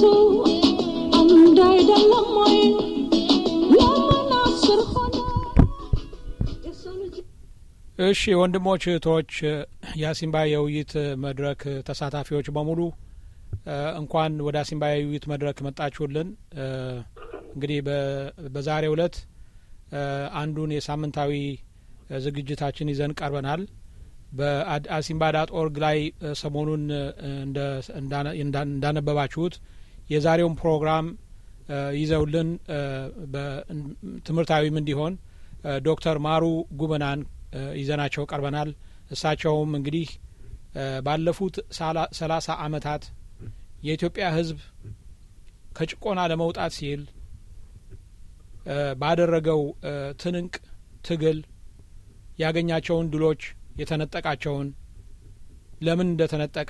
እውነቱ አንድ አይደለም ወይ? ለምን አስር ሆነ የሰው ልጅ እሺ ወንድሞች እህቶች፣ የአሲምባ የውይይት መድረክ ተሳታፊዎች በሙሉ እ እንኳን ወደ አሲምባ የውይይት መድረክ መጣችሁልን። እ እንግዲህ በ- በዛሬው ዕለት እ አንዱን የሳምንታዊ እ ዝግጅታችን ይዘን ቀርበናል። በአሲምባ ዳት ኦርግ ላይ እ ሰሞኑን እ እንደ እንዳነ- እንዳ- እንዳነበባችሁት የዛሬውን ፕሮግራም እ ይዘውልን እ በ- ትምህርታዊም እንዲሆን እ ዶክተር ማሩ ጉበናን እ ይዘናቸው ቀርበናል። እሳቸውም እንግዲህ እ ባለፉት ሳላ- ሰላሳ አመታት የኢትዮጵያ ሕዝብ ከጭቆና ለመውጣት ሲል እ ባደረገው እ ትንንቅ ትግል ያገኛቸውን ድሎች የተነጠቃቸውን ለምን እንደተነጠቀ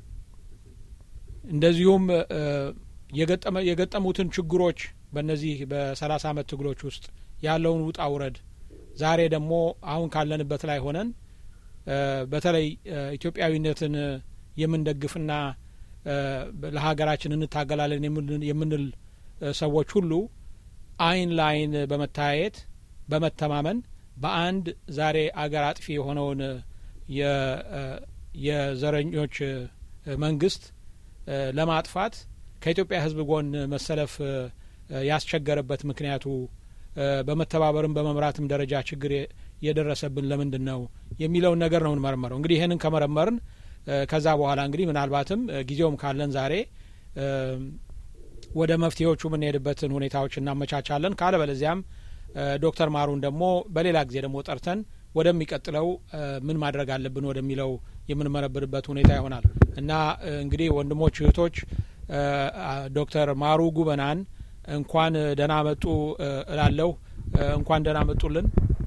እንደዚሁም እ የገጠመ የገጠሙትን ችግሮች በእነዚህ በሰላሳ አመት ትግሎች ውስጥ ያለውን ውጣ ውረድ ዛሬ ደግሞ አሁን ካለንበት ላይ ሆነን እ በተለይ እ ኢትዮጵያዊነትን እ የምንደግፍና እ ለሀገራችን እንታገላለን የምንል- የምንል እ ሰዎች ሁሉ አይን ለአይን በመተያየት በመተማመን በአንድ ዛሬ አገር አጥፊ የሆነውን እ የ- እ የዘረኞች እ መንግስት እ ለማጥፋት ከኢትዮጵያ ሕዝብ ጎን መሰለፍ እ ያስቸገረበት ምክንያቱ እ በመተባበርም በመምራትም ደረጃ ችግር የ- የደረሰብን ለምንድን ነው የሚለውን ነገር ነው እንመረመረው። እንግዲህ ይህንን ከመረመርን እ ከዛ በኋላ እንግዲህ ምናልባትም እ ጊዜውም ካለን ዛሬ እ ወደ መፍትሄዎቹ የምንሄድበትን ሁኔታዎች እናመቻቻለን። ካለበለዚያም እ ዶክተር ማሩን ደግሞ በሌላ ጊዜ ደግሞ ጠርተን ወደሚቀጥለው እ ምን ማድረግ አለብን ወደሚለው የምንመረብርበት ሁኔታ ይሆናል እና እ እንግዲህ ወንድሞች እህቶች እ አ- ዶክተር ማሩ ጉበናን እንኳን ደህና መጡ እ እላለሁ። እ እንኳን ደህና መጡልን።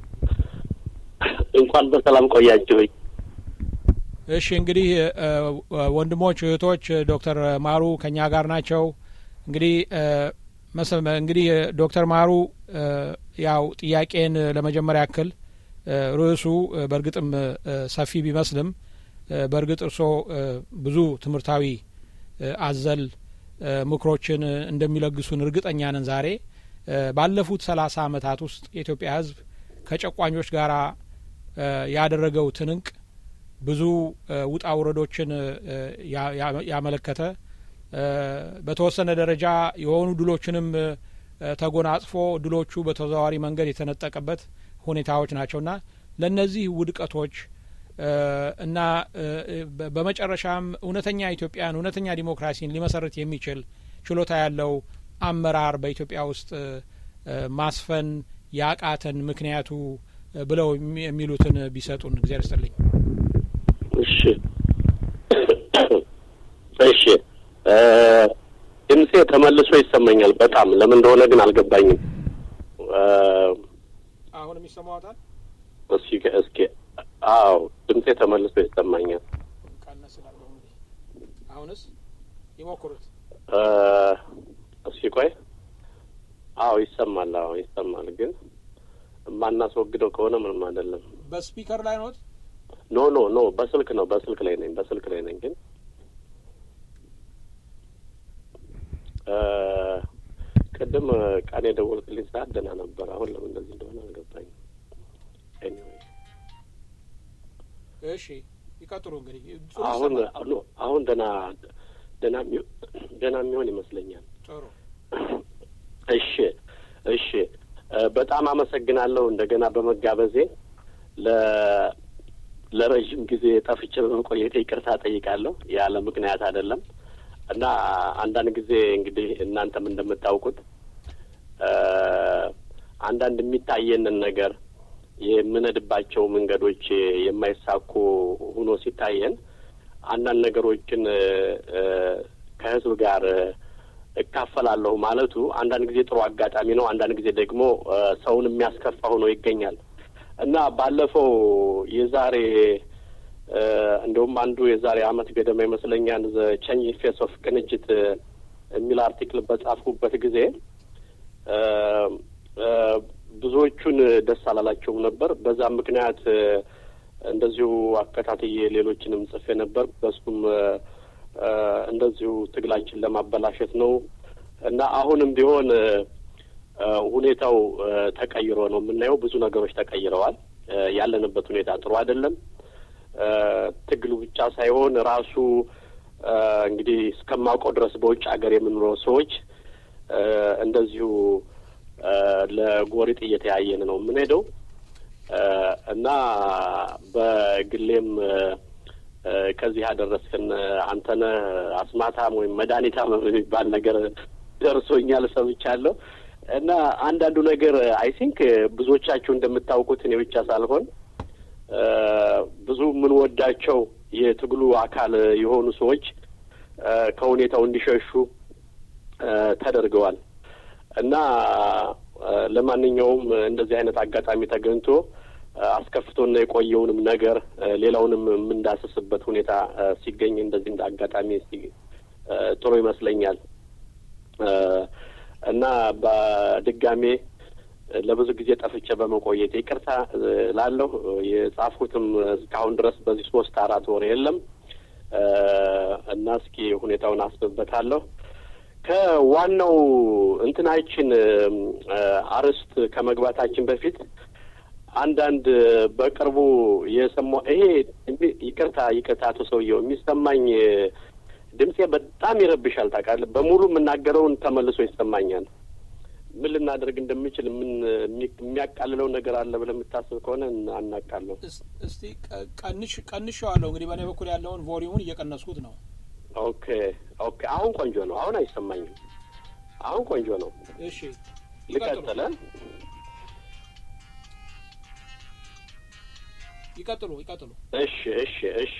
እንኳን በሰላም ቆያችሁኝ። እሺ እንግዲህ እ ወንድሞች እህቶች ዶክተር ማሩ ከኛ ጋር ናቸው። እንግዲህ እ መሰ- እንግዲህ ዶክተር ማሩ እ ያው ጥያቄን ለመጀመሪያ ያክል እ ርዕሱ እ በእርግጥም እ ሰፊ ቢመስልም እ በእርግጥ እርስዎ እ ብዙ ትምህርታዊ እ አዘል እ ምክሮችን እንደሚለግሱን እርግጠኛ ነን። ዛሬ እ ባለፉት ሰላሳ አመታት ውስጥ የኢትዮጵያ ሕዝብ ከጨቋኞች ጋራ እ ያደረገው ትንንቅ ብዙ እ ውጣ ውረዶችን እ ያ- ያ- ያመለከተ እ በተወሰነ ደረጃ የሆኑ ድሎችንም እ ተጎናጽፎ ድሎቹ በተዘዋዋሪ መንገድ የተነጠቀበት ሁኔታዎች ናቸውና ለእነዚህ ውድቀቶች እ እና እ በ- በመጨረሻም እውነተኛ ኢትዮጵያን እውነተኛ ዲሞክራሲን ሊመሰርት የሚችል ችሎታ ያለው አመራር በኢትዮጵያ ውስጥ እ እ ማስፈን ያቃተን ምክንያቱ እ ብለው የሚ- የሚሉትን ቢሰጡን እግዚአብሔር ይስጥልኝ። እሺ እሺ እ ድምጼ ተመልሶ ይሰማኛል በጣም ለምን እንደሆነ ግን አልገባኝም። እ አሁንም ይሰማዎታል? እስኪ እስኪ አዎ ድምጼ ተመልሶ ይሰማኛል። ቀነስ ስላለው እንግዲህ አሁንስ ይሞክሩት። እ እስኪ ቆይ አዎ ይሰማል። አዎ ይሰማል። ግን የማናስወግደው ከሆነ ምንም አይደለም። በስፒከር ላይ ኖት? ኖ ኖ ኖ በስልክ ነው በስልክ ላይ ነኝ በስልክ ላይ ነኝ ግን እ ቅድም ቀን የደወልክልኝ ሰዓት ደህና ነበር። አሁን ለምን እንደዚህ እንደሆነ አልገባኝም። ኤኒዌይ እሺ ይቀጥሉ እንግዲህ ጥሩ አሁን ይሰማል። ኖ አሁን ደህና ደህና የሚሆ- ደህና የሚሆን ይመስለኛል። ጥሩ እሺ እሺ እ በጣም አመሰግናለሁ እንደገና በመጋበዜ ለ ለረዥም ጊዜ ጠፍቼ በመቆየቴ ይቅርታ ጠይቃለሁ። ያለ ምክንያት አይደለም እና አንዳንድ ጊዜ እንግዲህ እናንተም እንደምታውቁት እ አንዳንድ የሚታየንን ነገር የምንሄድባቸው መንገዶች የማይሳኩ ሆኖ ሲታየን አንዳንድ ነገሮችን እ እ ከህዝብ ጋር እካፈላለሁ ማለቱ አንዳንድ ጊዜ ጥሩ አጋጣሚ ነው። አንዳንድ ጊዜ ደግሞ እ ሰውን የሚያስከፋ ሆኖ ይገኛል እና ባለፈው የዛሬ እ እንደውም አንዱ የዛሬ አመት ገደማ ይመስለኛል ዘ ቼንጅ ፌስ ኦፍ ቅንጅት እ የሚል አርቲክል በጻፍኩበት ጊዜ እ እ ብዙዎቹን ደስ አላላቸውም ነበር። በዛም ምክንያት እ እንደዚሁ አከታትዬ ሌሎችንም ጽፌ ነበር። በሱም እ እ እንደዚሁ ትግላችን ለማበላሸት ነው እና አሁንም ቢሆን ሁኔታው ተቀይሮ ነው የምናየው። ብዙ ነገሮች ተቀይረዋል። ያለንበት ሁኔታ ጥሩ አይደለም። ትግሉ ብቻ ሳይሆን ራሱ እንግዲህ እስከማውቀው ድረስ በውጭ ሀገር የምንኖረው ሰዎች እንደዚሁ ለጎሪጥ እየተያየን ነው የምንሄደው እና በግሌም ከዚህ ያደረስክን አንተነህ አስማታም ወይም መድኃኒታም የሚባል ነገር ደርሶኛል ሰምቻለሁ። እና አንዳንዱ ነገር አይ ቲንክ ብዙዎቻችሁ እንደምታውቁት እኔ ብቻ ሳልሆን ብዙ የምንወዳቸው የትግሉ አካል የሆኑ ሰዎች ከሁኔታው እንዲሸሹ ተደርገዋል እና ለማንኛውም እንደዚህ አይነት አጋጣሚ ተገኝቶ አስከፍቶና የቆየውንም ነገር ሌላውንም የምንዳስስበት ሁኔታ ሲገኝ እንደዚህ እንደ አጋጣሚ ጥሩ ይመስለኛል እና በድጋሜ ለብዙ ጊዜ ጠፍቼ በመቆየት ይቅርታ ላለሁ። የጻፍኩትም እስካሁን ድረስ በዚህ ሶስት አራት ወር የለም እና እስኪ ሁኔታውን አስብበታለሁ። ከዋናው እንትናችን አርዕስት ከመግባታችን በፊት አንዳንድ በቅርቡ የሰማ ይሄ ይቅርታ ይቅርታ አቶ ሰውየው የሚሰማኝ ድምጼ በጣም ይረብሻል። ታውቃለህ፣ በሙሉ የምናገረውን ተመልሶ ይሰማኛል። ምን ልናደርግ እንደምችል ምን የሚያቃልለው ነገር አለ ብለህ የምታስብ ከሆነ አናቃለሁ። እስቲ ቀንሽ ቀንሸዋለሁ። እንግዲህ በእኔ በኩል ያለውን ቮሊዩሙን እየቀነስኩት ነው። ኦኬ ኦኬ። አሁን ቆንጆ ነው። አሁን አይሰማኝም። አሁን ቆንጆ ነው። እሺ ልቀጥለ ይቀጥሉ ይቀጥሉ። እሺ እሺ እሺ።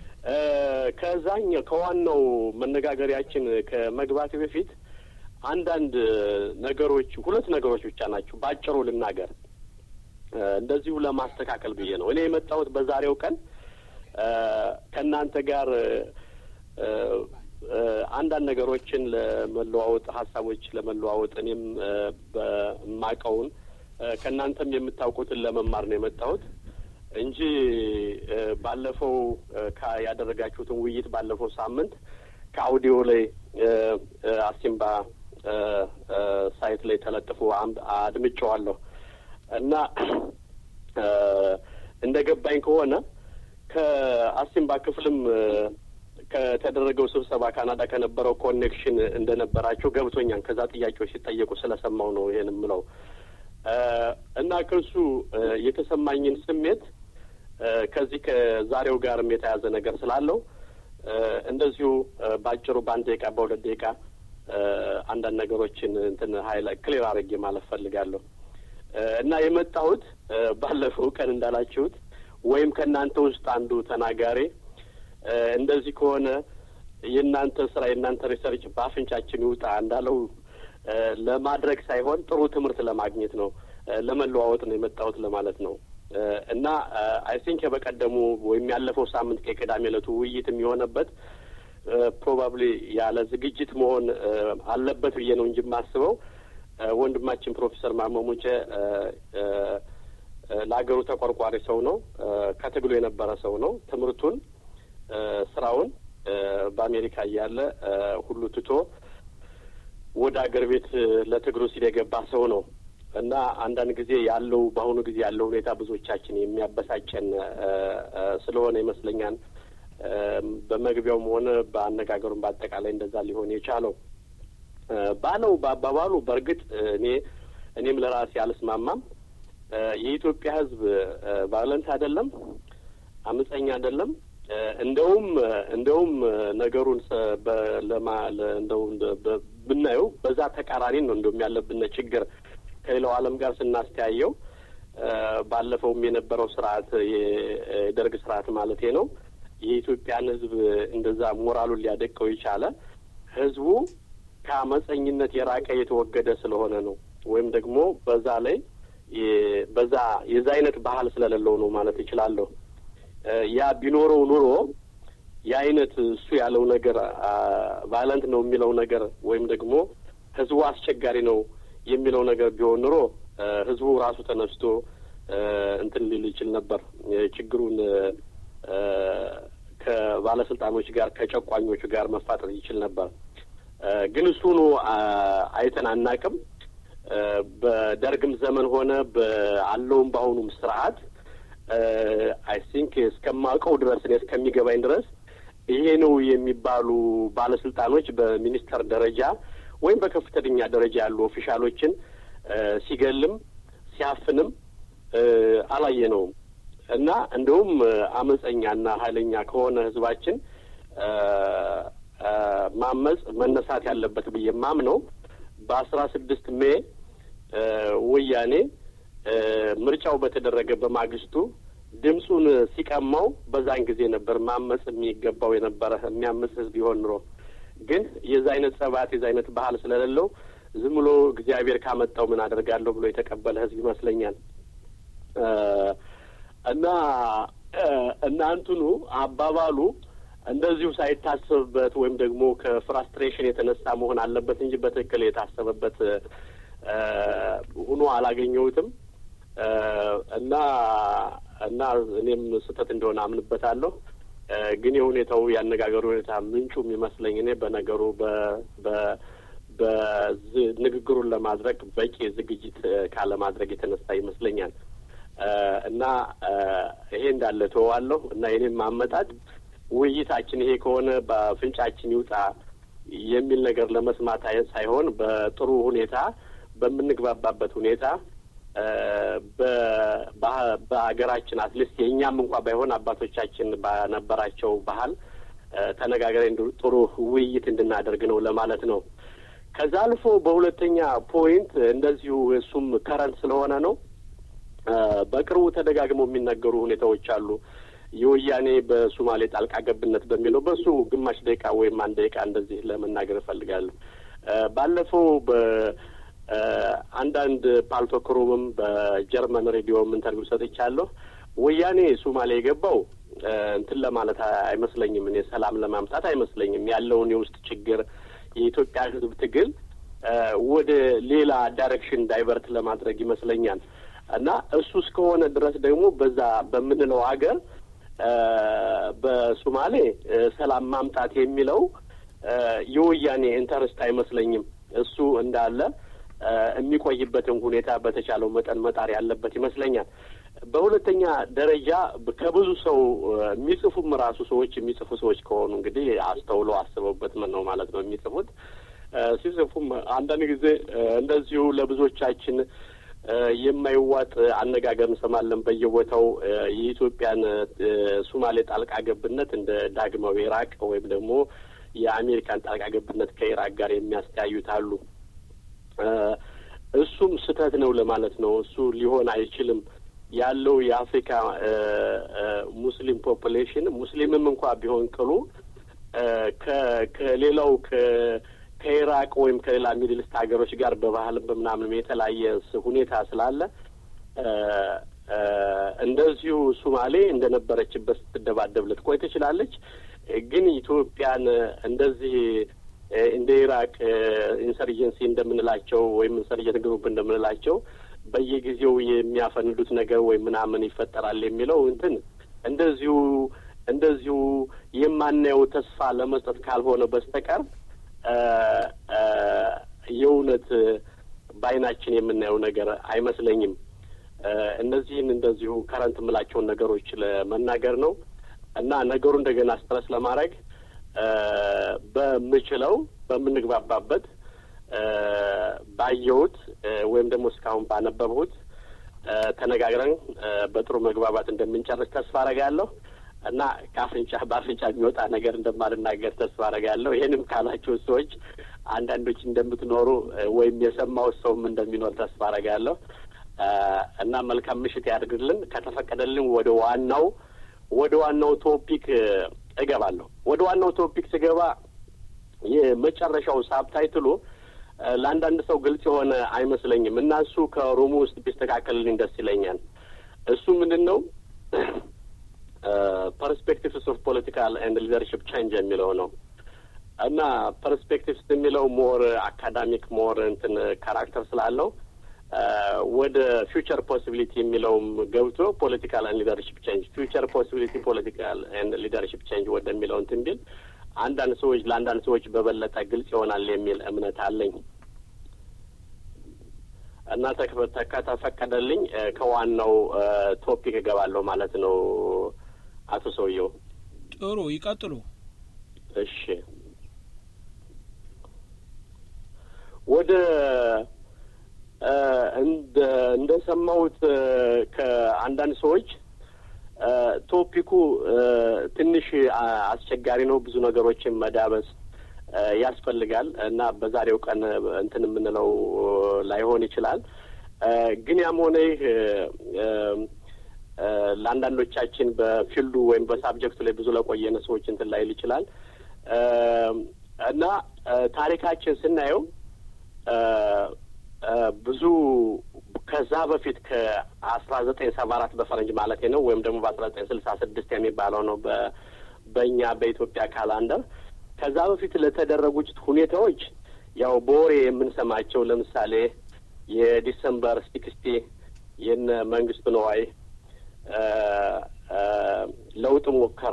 ከዛኛው ከዋናው መነጋገሪያችን ከመግባት በፊት አንዳንድ ነገሮች ሁለት ነገሮች ብቻ ናቸው በአጭሩ ልናገር፣ እንደዚሁ ለማስተካከል ብዬ ነው እኔ የመጣሁት በዛሬው ቀን ከእናንተ ጋር አንዳንድ ነገሮችን ለመለዋወጥ ሀሳቦች ለመለዋወጥ እኔም በማቀውን ከእናንተም የምታውቁትን ለመማር ነው የመጣሁት እንጂ ባለፈው ያደረጋችሁትን ውይይት ባለፈው ሳምንት ከአውዲዮ ላይ አሲምባ ሳይት ላይ ተለጥፎ አድምጨዋለሁ እና እንደ ገባኝ ከሆነ ከአሲምባ ክፍልም ከተደረገው ስብሰባ ካናዳ ከነበረው ኮኔክሽን እንደነበራቸው ገብቶኛል። ከዛ ጥያቄዎች ሲጠየቁ ስለሰማው ነው ይሄን የምለው እና ከሱ የተሰማኝን ስሜት ከዚህ ከዛሬው ጋርም የተያዘ ነገር ስላለው እንደዚሁ በአጭሩ በአንድ ደቂቃ በሁለት ደቂቃ አንዳንድ ነገሮችን እንትን ሀይላ ክሊር አድርጌ ማለት ፈልጋለሁ እና የመጣሁት ባለፈው ቀን እንዳላችሁት ወይም ከእናንተ ውስጥ አንዱ ተናጋሪ እንደዚህ ከሆነ የእናንተ ስራ የእናንተ ሪሰርች በአፍንጫችን ይውጣ እንዳለው ለማድረግ ሳይሆን ጥሩ ትምህርት ለማግኘት ነው፣ ለመለዋወጥ ነው የመጣሁት ለማለት ነው እና አይ ቲንክ በቀደሙ ወይም ያለፈው ሳምንት ከቅዳሜ ዕለቱ ውይይት የሚሆነበት ፕሮባብሊ ያለ ዝግጅት መሆን አለበት ብዬ ነው እንጂ የማስበው ወንድማችን ፕሮፌሰር ማመሙጬ ለሀገሩ ተቆርቋሪ ሰው ነው። ከትግሉ የነበረ ሰው ነው። ትምህርቱን፣ ስራውን በአሜሪካ እያለ ሁሉ ትቶ ወደ አገር ቤት ለትግሩ ሲል የገባ ሰው ነው እና አንዳንድ ጊዜ ያለው በአሁኑ ጊዜ ያለው ሁኔታ ብዙዎቻችን የሚያበሳጨን ስለሆነ ይመስለኛል በመግቢያውም ሆነ በአነጋገሩም በአጠቃላይ እንደዛ ሊሆን የቻለው ባለው በአባባሉ በእርግጥ እኔ እኔም ለራሴ አልስማማም። የኢትዮጵያ ሕዝብ ቫዮለንት አይደለም፣ አመፀኛ አይደለም። እንደውም እንደውም ነገሩን ለማ እንደው ብናየው በዛ ተቃራኒ ነው እንደውም ያለብን ችግር ከሌላው ዓለም ጋር ስናስተያየው ባለፈውም የነበረው ስርዓት የደርግ ስርዓት ማለቴ ነው የኢትዮጵያን ህዝብ እንደዛ ሞራሉን ሊያደቀው የቻለ ህዝቡ ከአመፀኝነት የራቀ የተወገደ ስለሆነ ነው። ወይም ደግሞ በዛ ላይ በዛ የዛ አይነት ባህል ስለሌለው ነው ማለት እችላለሁ። ያ ቢኖረው ኑሮ የአይነት እሱ ያለው ነገር ቫይለንት ነው የሚለው ነገር ወይም ደግሞ ህዝቡ አስቸጋሪ ነው የሚለው ነገር ቢሆን ኑሮ ህዝቡ ራሱ ተነስቶ እንትን ሊል ይችል ነበር ችግሩን ከባለስልጣኖች ጋር ከጨቋኞቹ ጋር መፋጠጥ ይችል ነበር። ግን እሱኑ አይተን አናቅም። በደርግም ዘመን ሆነ በአለውም በአሁኑም ስርዓት አይ ቲንክ እስከማውቀው ድረስ እኔ እስከሚገባኝ ድረስ ይሄ ነው የሚባሉ ባለስልጣኖች በሚኒስተር ደረጃ ወይም በከፍተኛ ደረጃ ያሉ ኦፊሻሎችን ሲገልም ሲያፍንም አላየነውም እና እንደውም አመፀኛና ኃይለኛ ከሆነ ህዝባችን ማመፅ መነሳት ያለበት ብዬ ማምነው በአስራ ስድስት ሜይ ወያኔ ምርጫው በተደረገ በማግስቱ ድምፁን ሲቀማው በዛን ጊዜ ነበር ማመፅ የሚገባው የነበረ የሚያምፅ ህዝብ ይሆን ኑሮ ግን የዛ አይነት ጸባት የዛ አይነት ባህል ስለሌለው ዝም ብሎ እግዚአብሔር ካመጣው ምን አደርጋለሁ ብሎ የተቀበለ ህዝብ ይመስለኛል እና እናንትኑ አባባሉ እንደዚሁ ሳይታሰብበት ወይም ደግሞ ከፍራስትሬሽን የተነሳ መሆን አለበት እንጂ በትክክል የታሰበበት ሆኖ አላገኘሁትም እና እና እኔም ስህተት እንደሆነ አምንበታለሁ። ግን የሁኔታው ያነጋገሩ ሁኔታ ምንጩ የሚመስለኝ እኔ በነገሩ በንግግሩን ለማድረግ በቂ ዝግጅት ካለማድረግ የተነሳ ይመስለኛል እና ይሄ እንዳለ ተዋለሁ እና የኔም አመጣጥ ውይይታችን ይሄ ከሆነ በፍንጫችን ይውጣ የሚል ነገር ለመስማት ሳይሆን በጥሩ ሁኔታ በምንግባባበት ሁኔታ በሀገራችን አትሊስት የእኛም እንኳ ባይሆን አባቶቻችን በነበራቸው ባህል ተነጋግረን ጥሩ ውይይት እንድናደርግ ነው ለማለት ነው። ከዛ አልፎ በሁለተኛ ፖይንት እንደዚሁ እሱም ከረንት ስለሆነ ነው። በቅርቡ ተደጋግመው የሚነገሩ ሁኔታዎች አሉ። የወያኔ በሱማሌ ጣልቃ ገብነት በሚለው በሱ ግማሽ ደቂቃ ወይም አንድ ደቂቃ እንደዚህ ለመናገር እፈልጋለሁ። ባለፈው በአንዳንድ ፓልቶክሩምም በጀርመን ሬዲዮም ኢንተርቪው ሰጥቻለሁ። ወያኔ ሱማሌ የገባው እንትን ለማለት አይመስለኝም። እኔ ሰላም ለማምጣት አይመስለኝም። ያለውን የውስጥ ችግር የኢትዮጵያ ሕዝብ ትግል ወደ ሌላ ዳይሬክሽን ዳይቨርት ለማድረግ ይመስለኛል እና እሱ እስከሆነ ድረስ ደግሞ በዛ በምንለው ሀገር በሱማሌ ሰላም ማምጣት የሚለው የወያኔ ኢንተረስት አይመስለኝም። እሱ እንዳለ የሚቆይበትን ሁኔታ በተቻለው መጠን መጣር ያለበት ይመስለኛል። በሁለተኛ ደረጃ ከብዙ ሰው የሚጽፉም ራሱ ሰዎች የሚጽፉ ሰዎች ከሆኑ እንግዲህ አስተውለው አስበውበት ምን ነው ማለት ነው የሚጽፉት ሲጽፉም አንዳንድ ጊዜ እንደዚሁ ለብዙዎቻችን የማይዋጥ አነጋገር እንሰማለን በየቦታው የኢትዮጵያን ሱማሌ ጣልቃ ገብነት እንደ ዳግማዊ ኢራቅ ወይም ደግሞ የአሜሪካን ጣልቃ ገብነት ከኢራቅ ጋር የሚያስተያዩት አሉ። እሱም ስህተት ነው ለማለት ነው። እሱ ሊሆን አይችልም። ያለው የአፍሪካ ሙስሊም ፖፑሌሽን ሙስሊምም እንኳ ቢሆን ቅሉ ከሌላው ከኢራቅ ወይም ከሌላ ሚድልስት ሀገሮች ጋር በባህልም በምናምንም የተለያየ ሁኔታ ስላለ እንደዚሁ ሱማሌ እንደነበረችበት ስትደባደብ ልትቆይ ትችላለች። ግን ኢትዮጵያን እንደዚህ እንደ ኢራቅ ኢንሰርጀንሲ እንደምንላቸው ወይም ኢንሰርጀንት ግሩፕ እንደምንላቸው በየጊዜው የሚያፈንዱት ነገር ወይም ምናምን ይፈጠራል የሚለው እንትን እንደዚሁ እንደዚሁ የማናየው ተስፋ ለመስጠት ካልሆነ በስተቀር የእውነት በዓይናችን የምናየው ነገር አይመስለኝም። እነዚህን እንደዚሁ ከረንት የምላቸውን ነገሮች ለመናገር ነው እና ነገሩ እንደገና ስትረስ ለማድረግ በምችለው በምንግባባበት ባየሁት ወይም ደግሞ እስካሁን ባነበብሁት ተነጋግረን በጥሩ መግባባት እንደምንጨርስ ተስፋ አረጋለሁ እና ከአፍንጫ በአፍንጫ የሚወጣ ነገር እንደማልናገር ተስፋ አረጋለሁ። ይህንም ካላችሁ ሰዎች አንዳንዶች እንደምትኖሩ ወይም የሰማሁት ሰውም እንደሚኖር ተስፋ አረጋለሁ እና መልካም ምሽት ያድርግልን። ከተፈቀደልን ወደ ዋናው ወደ ዋናው ቶፒክ እገባለሁ። ወደ ዋናው ቶፒክ ስገባ የመጨረሻው ሳብታይትሉ ለአንዳንድ ሰው ግልጽ የሆነ አይመስለኝም እና እሱ ከሮሙ ውስጥ ቢስተካከልልኝ ደስ ይለኛል። እሱ ምንድን ነው? ፐርስፔክቲቭስ ኦፍ ፖለቲካል ኤንድ ሊደርሽፕ ቼንጅ የሚለው ነው እና ፐርስፔክቲቭስ የሚለው ሞር አካዳሚክ ሞር እንትን ካራክተር ስላለው ወደ ፊውቸር ፖሲቢሊቲ የሚለውም ገብቶ ፖለቲካል ኤንድ ሊደርሽፕ ቼንጅ ፊውቸር ፖሲቢሊቲ ፖለቲካል ኤንድ ሊደርሽፕ ቼንጅ ወደሚለው እንትን ቢል አንዳንድ ሰዎች ለአንዳንድ ሰዎች በበለጠ ግልጽ ይሆናል የሚል እምነት አለኝ እና ከተፈቀደልኝ ከዋናው ቶፒክ እገባለሁ ማለት ነው። አቶ ሰውየው ጥሩ ይቀጥሉ። እሺ ወደ እንደ እንደሰማሁት ከአንዳንድ ሰዎች ቶፒኩ ትንሽ አስቸጋሪ ነው። ብዙ ነገሮችን መዳበስ ያስፈልጋል እና በዛሬው ቀን እንትን የምንለው ላይሆን ይችላል። ግን ያም ሆነ ይህ ለአንዳንዶቻችን በፊልዱ ወይም በሳብጀክቱ ላይ ብዙ ለቆየነ ሰዎች እንትን ላይል ይችላል እና ታሪካችን ስናየው ብዙ ከዛ በፊት ከአስራ ዘጠኝ ሰባ አራት በፈረንጅ ማለት ነው ወይም ደግሞ በአስራ ዘጠኝ ስልሳ ስድስት የሚባለው ነው በእኛ በኢትዮጵያ ካላንደር ከዛ በፊት ለተደረጉት ሁኔታዎች ያው በወሬ የምንሰማቸው ለምሳሌ የዲሰምበር ሲክስቲ የነ መንግስቱ ነዋይ ለውጥ ሙከራ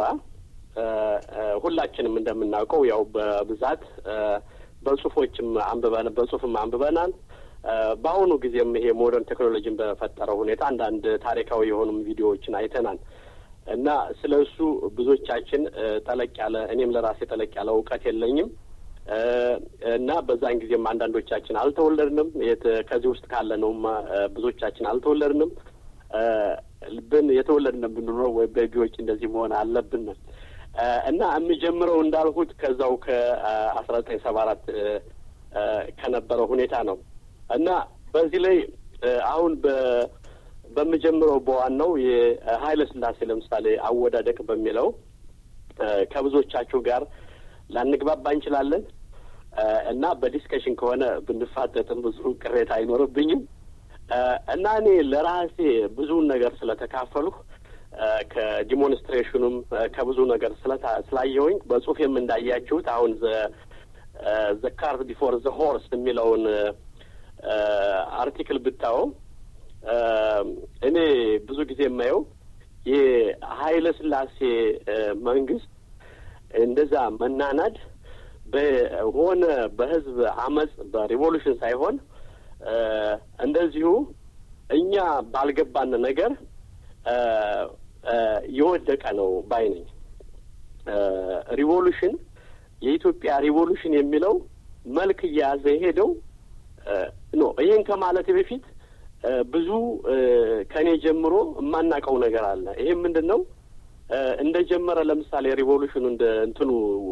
ሁላችንም እንደምናውቀው ያው በብዛት በጽሁፎችም አንብበን በጽሁፍም አንብበናል። በአሁኑ ጊዜም ይሄ ሞደርን ቴክኖሎጂን በፈጠረው ሁኔታ አንዳንድ ታሪካዊ የሆኑም ቪዲዮዎችን አይተናል እና ስለ እሱ ብዙዎቻችን ጠለቅ ያለ እኔም ለራሴ ጠለቅ ያለ እውቀት የለኝም እና በዛን ጊዜም አንዳንዶቻችን አልተወለድንም። ከዚህ ውስጥ ካለ ነውም ብዙዎቻችን አልተወለድንም። ብን የተወለድን ብንኖረው ወይ ቤቢዎች እንደዚህ መሆን አለብን እና የሚጀምረው እንዳልሁት ከዛው ከአስራ ዘጠኝ ሰባ አራት ከነበረው ሁኔታ ነው እና በዚህ ላይ አሁን በምጀምረው በዋናው የኃይለ ሥላሴ ለምሳሌ አወዳደቅ በሚለው ከብዙዎቻችሁ ጋር ላንግባባ እንችላለን እና በዲስከሽን ከሆነ ብንፋጠጥም ብዙ ቅሬታ አይኖርብኝም እና እኔ ለራሴ ብዙውን ነገር ስለተካፈልሁ ከዲሞንስትሬሽኑም ከብዙ ነገር ስላየሁኝ በጽሁፌም እንዳያችሁት አሁን ዘ ካርት ቢፎር ዘ ሆርስ የሚለውን አርቲክል ብታየው እኔ ብዙ ጊዜ የማየው የኃይለ ሥላሴ መንግስት እንደዛ መናናድ በሆነ በህዝብ አመፅ በሪቮሉሽን ሳይሆን እንደዚሁ እኛ ባልገባን ነገር የወደቀ ነው ባይ ነኝ። ሪቮሉሽን የኢትዮጵያ ሪቮሉሽን የሚለው መልክ እየያዘ የሄደው ኖ ይህን ከማለት በፊት ብዙ ከእኔ ጀምሮ የማናውቀው ነገር አለ። ይሄም ምንድን ነው? እንደ ጀመረ ለምሳሌ ሪቮሉሽኑ እንደ እንትኑ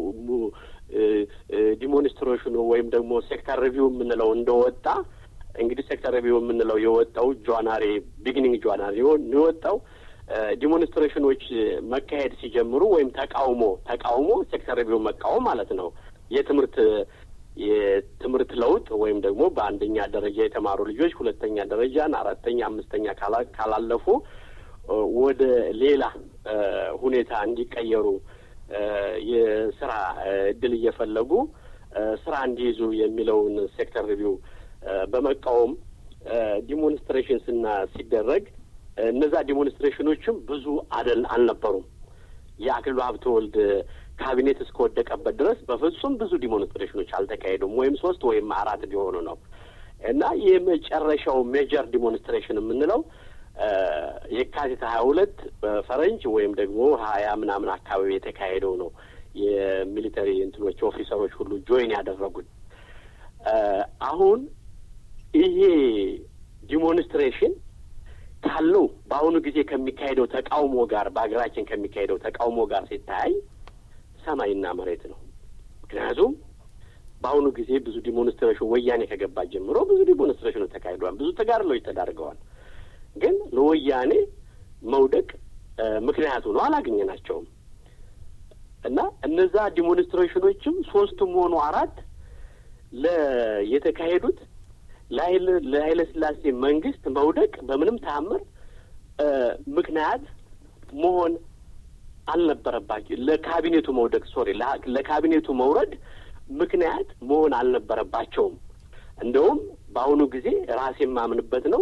ዲሞንስትሬሽኑ ወይም ደግሞ ሴክተር ሪቪው የምንለው እንደወጣ እንግዲህ ሴክተር ሪቪው የምንለው የወጣው ጃንዋሪ ቢግኒንግ ጃንዋሪ የወጣው ዲሞንስትሬሽኖች መካሄድ ሲጀምሩ ወይም ተቃውሞ ተቃውሞ ሴክተር ሪቪው መቃወም ማለት ነው። የትምህርት የትምህርት ለውጥ ወይም ደግሞ በአንደኛ ደረጃ የተማሩ ልጆች ሁለተኛ ደረጃን፣ አራተኛ፣ አምስተኛ ካላለፉ ወደ ሌላ ሁኔታ እንዲቀየሩ የስራ እድል እየፈለጉ ስራ እንዲይዙ የሚለውን ሴክተር ሪቪው በመቃወም ዲሞንስትሬሽን ስና ሲደረግ እነዛ ዲሞንስትሬሽኖችም ብዙ አደል አልነበሩም። የአክሊሉ ሀብተወልድ ካቢኔት እስከወደቀበት ድረስ በፍጹም ብዙ ዲሞንስትሬሽኖች አልተካሄዱም። ወይም ሶስት ወይም አራት ቢሆኑ ነው እና የመጨረሻው ሜጀር ዲሞንስትሬሽን የምንለው የካቲት ሀያ ሁለት በፈረንጅ ወይም ደግሞ ሀያ ምናምን አካባቢ የተካሄደው ነው። የሚሊተሪ እንትኖች ኦፊሰሮች ሁሉ ጆይን ያደረጉት አሁን ይሄ ዲሞንስትሬሽን ካለው በአሁኑ ጊዜ ከሚካሄደው ተቃውሞ ጋር በሀገራችን ከሚካሄደው ተቃውሞ ጋር ሲታይ ሰማይና መሬት ነው። ምክንያቱም በአሁኑ ጊዜ ብዙ ዲሞንስትሬሽን ወያኔ ከገባ ጀምሮ ብዙ ዲሞንስትሬሽኖች ተካሂደዋል። ብዙ ተጋድሎች ተዳርገዋል። ግን ለወያኔ መውደቅ ምክንያቱ ነው አላገኘናቸውም። እና እነዛ ዲሞንስትሬሽኖችም ሶስቱም ሆኑ አራት ለ የተካሄዱት ለኃይለ ሥላሴ መንግስት መውደቅ በምንም ተአምር ምክንያት መሆን አልነበረባቸው። ለካቢኔቱ መውደቅ ሶሪ፣ ለካቢኔቱ መውረድ ምክንያት መሆን አልነበረባቸውም። እንደውም በአሁኑ ጊዜ ራሴ የማምንበት ነው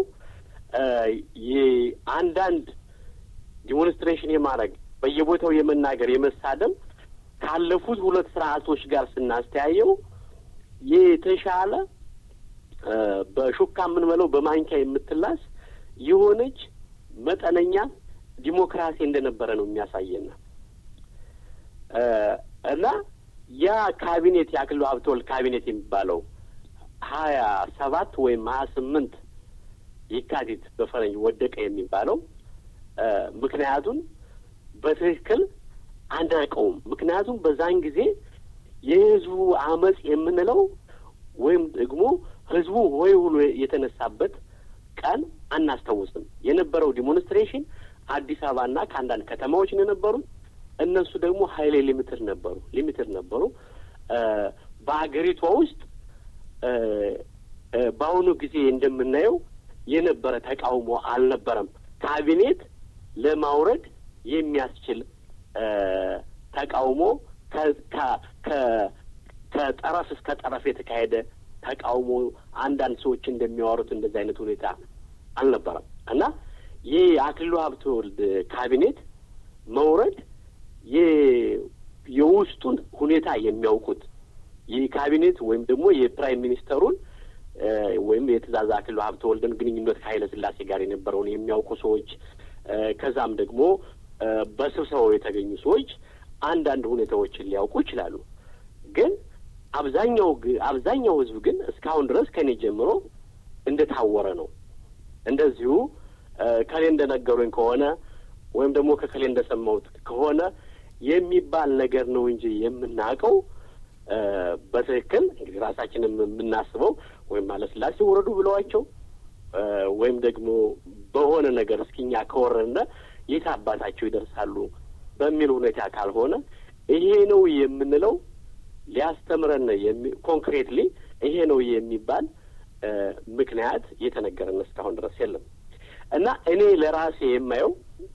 የአንዳንድ ዲሞንስትሬሽን የማድረግ በየቦታው የመናገር የመሳደም ካለፉት ሁለት ስርዓቶች ጋር ስናስተያየው የተሻለ በሹካ የምንበለው በማንኪያ የምትላስ የሆነች መጠነኛ ዲሞክራሲ እንደነበረ ነው የሚያሳየን እና ያ ካቢኔት የአክሊሉ ሀብተወልድ ካቢኔት የሚባለው ሀያ ሰባት ወይም ሀያ ስምንት የካቲት በፈረንጅ ወደቀ የሚባለው ምክንያቱን በትክክል አናውቀውም። ምክንያቱም በዛን ጊዜ የህዝቡ አመፅ የምንለው ወይም ደግሞ ህዝቡ ሆይ ብሎ የተነሳበት ቀን አናስታውስም። የነበረው ዲሞንስትሬሽን አዲስ አበባና ከአንዳንድ ከተማዎች ነው የነበሩት። እነሱ ደግሞ ሀይሌ ሊሚትድ ነበሩ ሊሚትድ ነበሩ። በሀገሪቷ ውስጥ በአሁኑ ጊዜ እንደምናየው የነበረ ተቃውሞ አልነበረም። ካቢኔት ለማውረድ የሚያስችል ተቃውሞ ከጠረፍ እስከ ጠረፍ የተካሄደ ተቃውሞ አንዳንድ ሰዎች እንደሚያወሩት እንደዚህ አይነት ሁኔታ አልነበረም እና ይህ የአክሊሉ ሀብተወልድ ካቢኔት መውረድ የውስጡን ሁኔታ የሚያውቁት ይህ ካቢኔት ወይም ደግሞ የፕራይም ሚኒስተሩን ወይም የትእዛዝ አክሊሉ ሀብተወልድን ግንኙነት ከኃይለ ሥላሴ ጋር የነበረውን የሚያውቁ ሰዎች ከዛም ደግሞ በስብሰባው የተገኙ ሰዎች አንዳንድ ሁኔታዎችን ሊያውቁ ይችላሉ። ግን አብዛኛው አብዛኛው ሕዝብ ግን እስካሁን ድረስ ከኔ ጀምሮ እንደታወረ ነው። እንደዚሁ ከሌ እንደነገሩኝ ከሆነ ወይም ደግሞ ከከሌ እንደሰማሁት ከሆነ የሚባል ነገር ነው እንጂ የምናውቀው በትክክል እንግዲህ ራሳችንም የምናስበው ወይም ኃይለሥላሴ ውረዱ ብለዋቸው ወይም ደግሞ በሆነ ነገር እስኪኛ ከወረድነ የት አባታቸው ይደርሳሉ በሚል ሁኔታ ካልሆነ ይሄ ነው የምንለው ሊያስተምረን ኮንክሬትሊ ይሄ ነው የሚባል ምክንያት እየተነገረን እስካሁን ድረስ የለም እና እኔ ለራሴ የማየው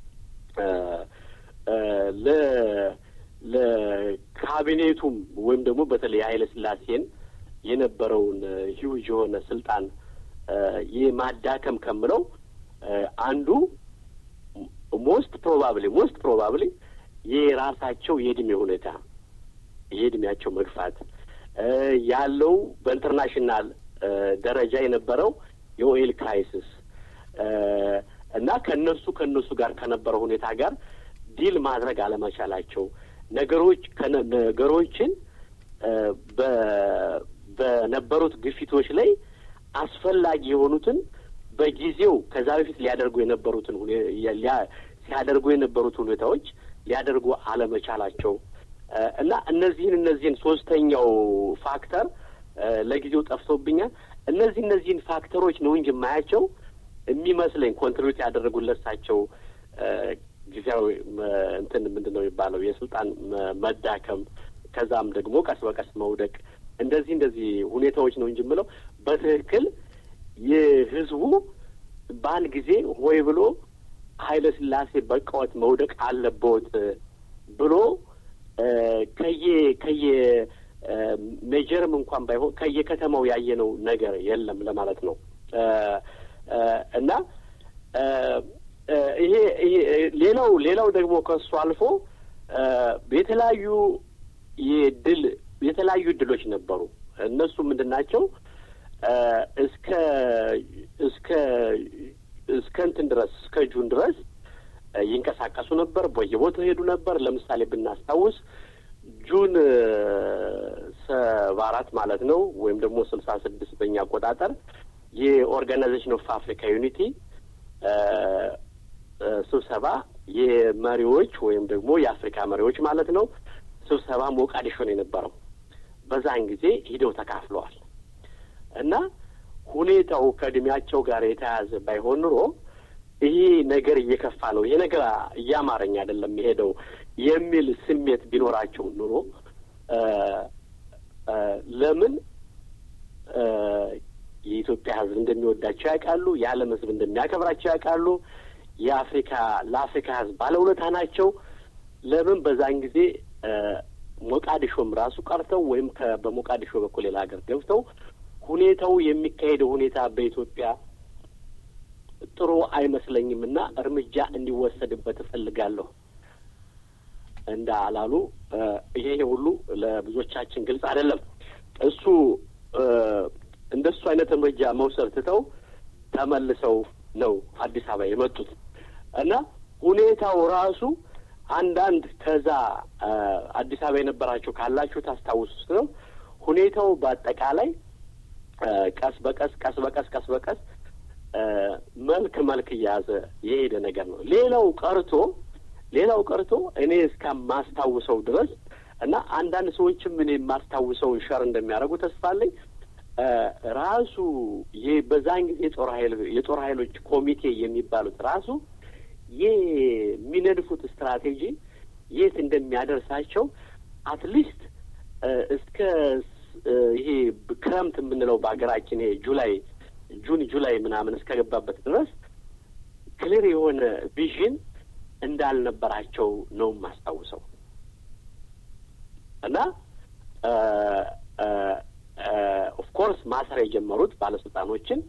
ለካቢኔቱም ወይም ደግሞ በተለይ ኃይለ ሥላሴን የነበረውን ሂውጅ የሆነ ስልጣን የማዳከም ከምለው አንዱ ሞስት ፕሮባብሊ ሞስት ፕሮባብሊ የራሳቸው የእድሜ ሁኔታ የእድሜያቸው መግፋት ያለው በኢንተርናሽናል ደረጃ የነበረው የኦይል ክራይሲስ እና ከነሱ ከነሱ ጋር ከነበረው ሁኔታ ጋር ዲል ማድረግ አለመቻላቸው ነገሮች ነገሮችን በነበሩት ግፊቶች ላይ አስፈላጊ የሆኑትን በጊዜው ከዛ በፊት ሊያደርጉ የነበሩትን ሲያደርጉ የነበሩት ሁኔታዎች ሊያደርጉ አለመቻላቸው እና እነዚህን እነዚህን ሶስተኛው ፋክተር ለጊዜው ጠፍቶብኛል። እነዚህ እነዚህን ፋክተሮች ነው እንጂ የማያቸው የሚመስለኝ ኮንትሪቢዩት ያደረጉለት እሳቸው ጊዜያዊ እንትን ምንድን ነው የሚባለው የስልጣን መዳከም ከዛም ደግሞ ቀስ በቀስ መውደቅ እንደዚህ እንደዚህ ሁኔታዎች ነው እንጂ የምለው በትክክል የህዝቡ በአንድ ጊዜ ሆይ ብሎ ኃይለ ሥላሴ በቃወት መውደቅ አለበት ብሎ ከየ ከየ ሜጀርም እንኳን ባይሆን ከየከተማው ያየነው ነገር የለም ለማለት ነው እና ይሄ ሌላው ሌላው ደግሞ ከሱ አልፎ የተለያዩ የድል የተለያዩ እድሎች ነበሩ። እነሱ ምንድን ናቸው? እስከ እስከ እስከ እንትን ድረስ እስከ ጁን ድረስ ይንቀሳቀሱ ነበር። በየቦታው ሄዱ ነበር። ለምሳሌ ብናስታውስ ጁን ሰባ አራት ማለት ነው ወይም ደግሞ ስልሳ ስድስት በእኛ አቆጣጠር የኦርጋናይዜሽን ኦፍ አፍሪካ ዩኒቲ ስብሰባ የመሪዎች ወይም ደግሞ የአፍሪካ መሪዎች ማለት ነው ስብሰባ ሞቃዲሾ ነው የነበረው። በዛን ጊዜ ሂደው ተካፍለዋል እና ሁኔታው ከእድሜያቸው ጋር የተያያዘ ባይሆን ኑሮ ይሄ ነገር እየከፋ ነው፣ ይሄ ነገር እያማረኝ አይደለም የሄደው የሚል ስሜት ቢኖራቸው ኑሮ ለምን የኢትዮጵያ ሕዝብ እንደሚወዳቸው ያውቃሉ። የዓለም ሕዝብ እንደሚያከብራቸው ያውቃሉ። የአፍሪካ ለአፍሪካ ሕዝብ ባለውለታ ናቸው። ለምን በዛን ጊዜ ሞቃዲሾም ራሱ ቀርተው ወይም በሞቃዲሾ በኩል ሌላ ሀገር ገብተው ሁኔታው የሚካሄደው ሁኔታ በኢትዮጵያ ጥሩ አይመስለኝም እና እርምጃ እንዲወሰድበት እፈልጋለሁ እንደ አላሉ ይሄ ሁሉ ለብዙዎቻችን ግልጽ አይደለም። እሱ እንደሱ አይነት እርምጃ መውሰድ ትተው ተመልሰው ነው አዲስ አበባ የመጡት እና ሁኔታው ራሱ አንዳንድ ከዛ አዲስ አበባ የነበራችሁ ካላችሁ ታስታውሱ ነው። ሁኔታው በአጠቃላይ ቀስ በቀስ ቀስ በቀስ ቀስ በቀስ መልክ መልክ እየያዘ የሄደ ነገር ነው። ሌላው ቀርቶ ሌላው ቀርቶ እኔ እስከማስታውሰው ድረስ እና አንዳንድ ሰዎችም እኔ የማስታውሰውን ሸር እንደሚያደርጉ ተስፋ አለኝ። ራሱ ይህ በዛን ጊዜ የጦር ኃይል የጦር ኃይሎች ኮሚቴ የሚባሉት ራሱ የሚነድፉት ስትራቴጂ የት እንደሚያደርሳቸው አትሊስት እስከ ይሄ ክረምት የምንለው በሀገራችን ይሄ ጁላይ ጁን ጁላይ ምናምን እስከገባበት ድረስ ክሊር የሆነ ቪዥን እንዳልነበራቸው ነው የማስታውሰው እና ኦፍኮርስ ማሰር የጀመሩት ባለስልጣኖችን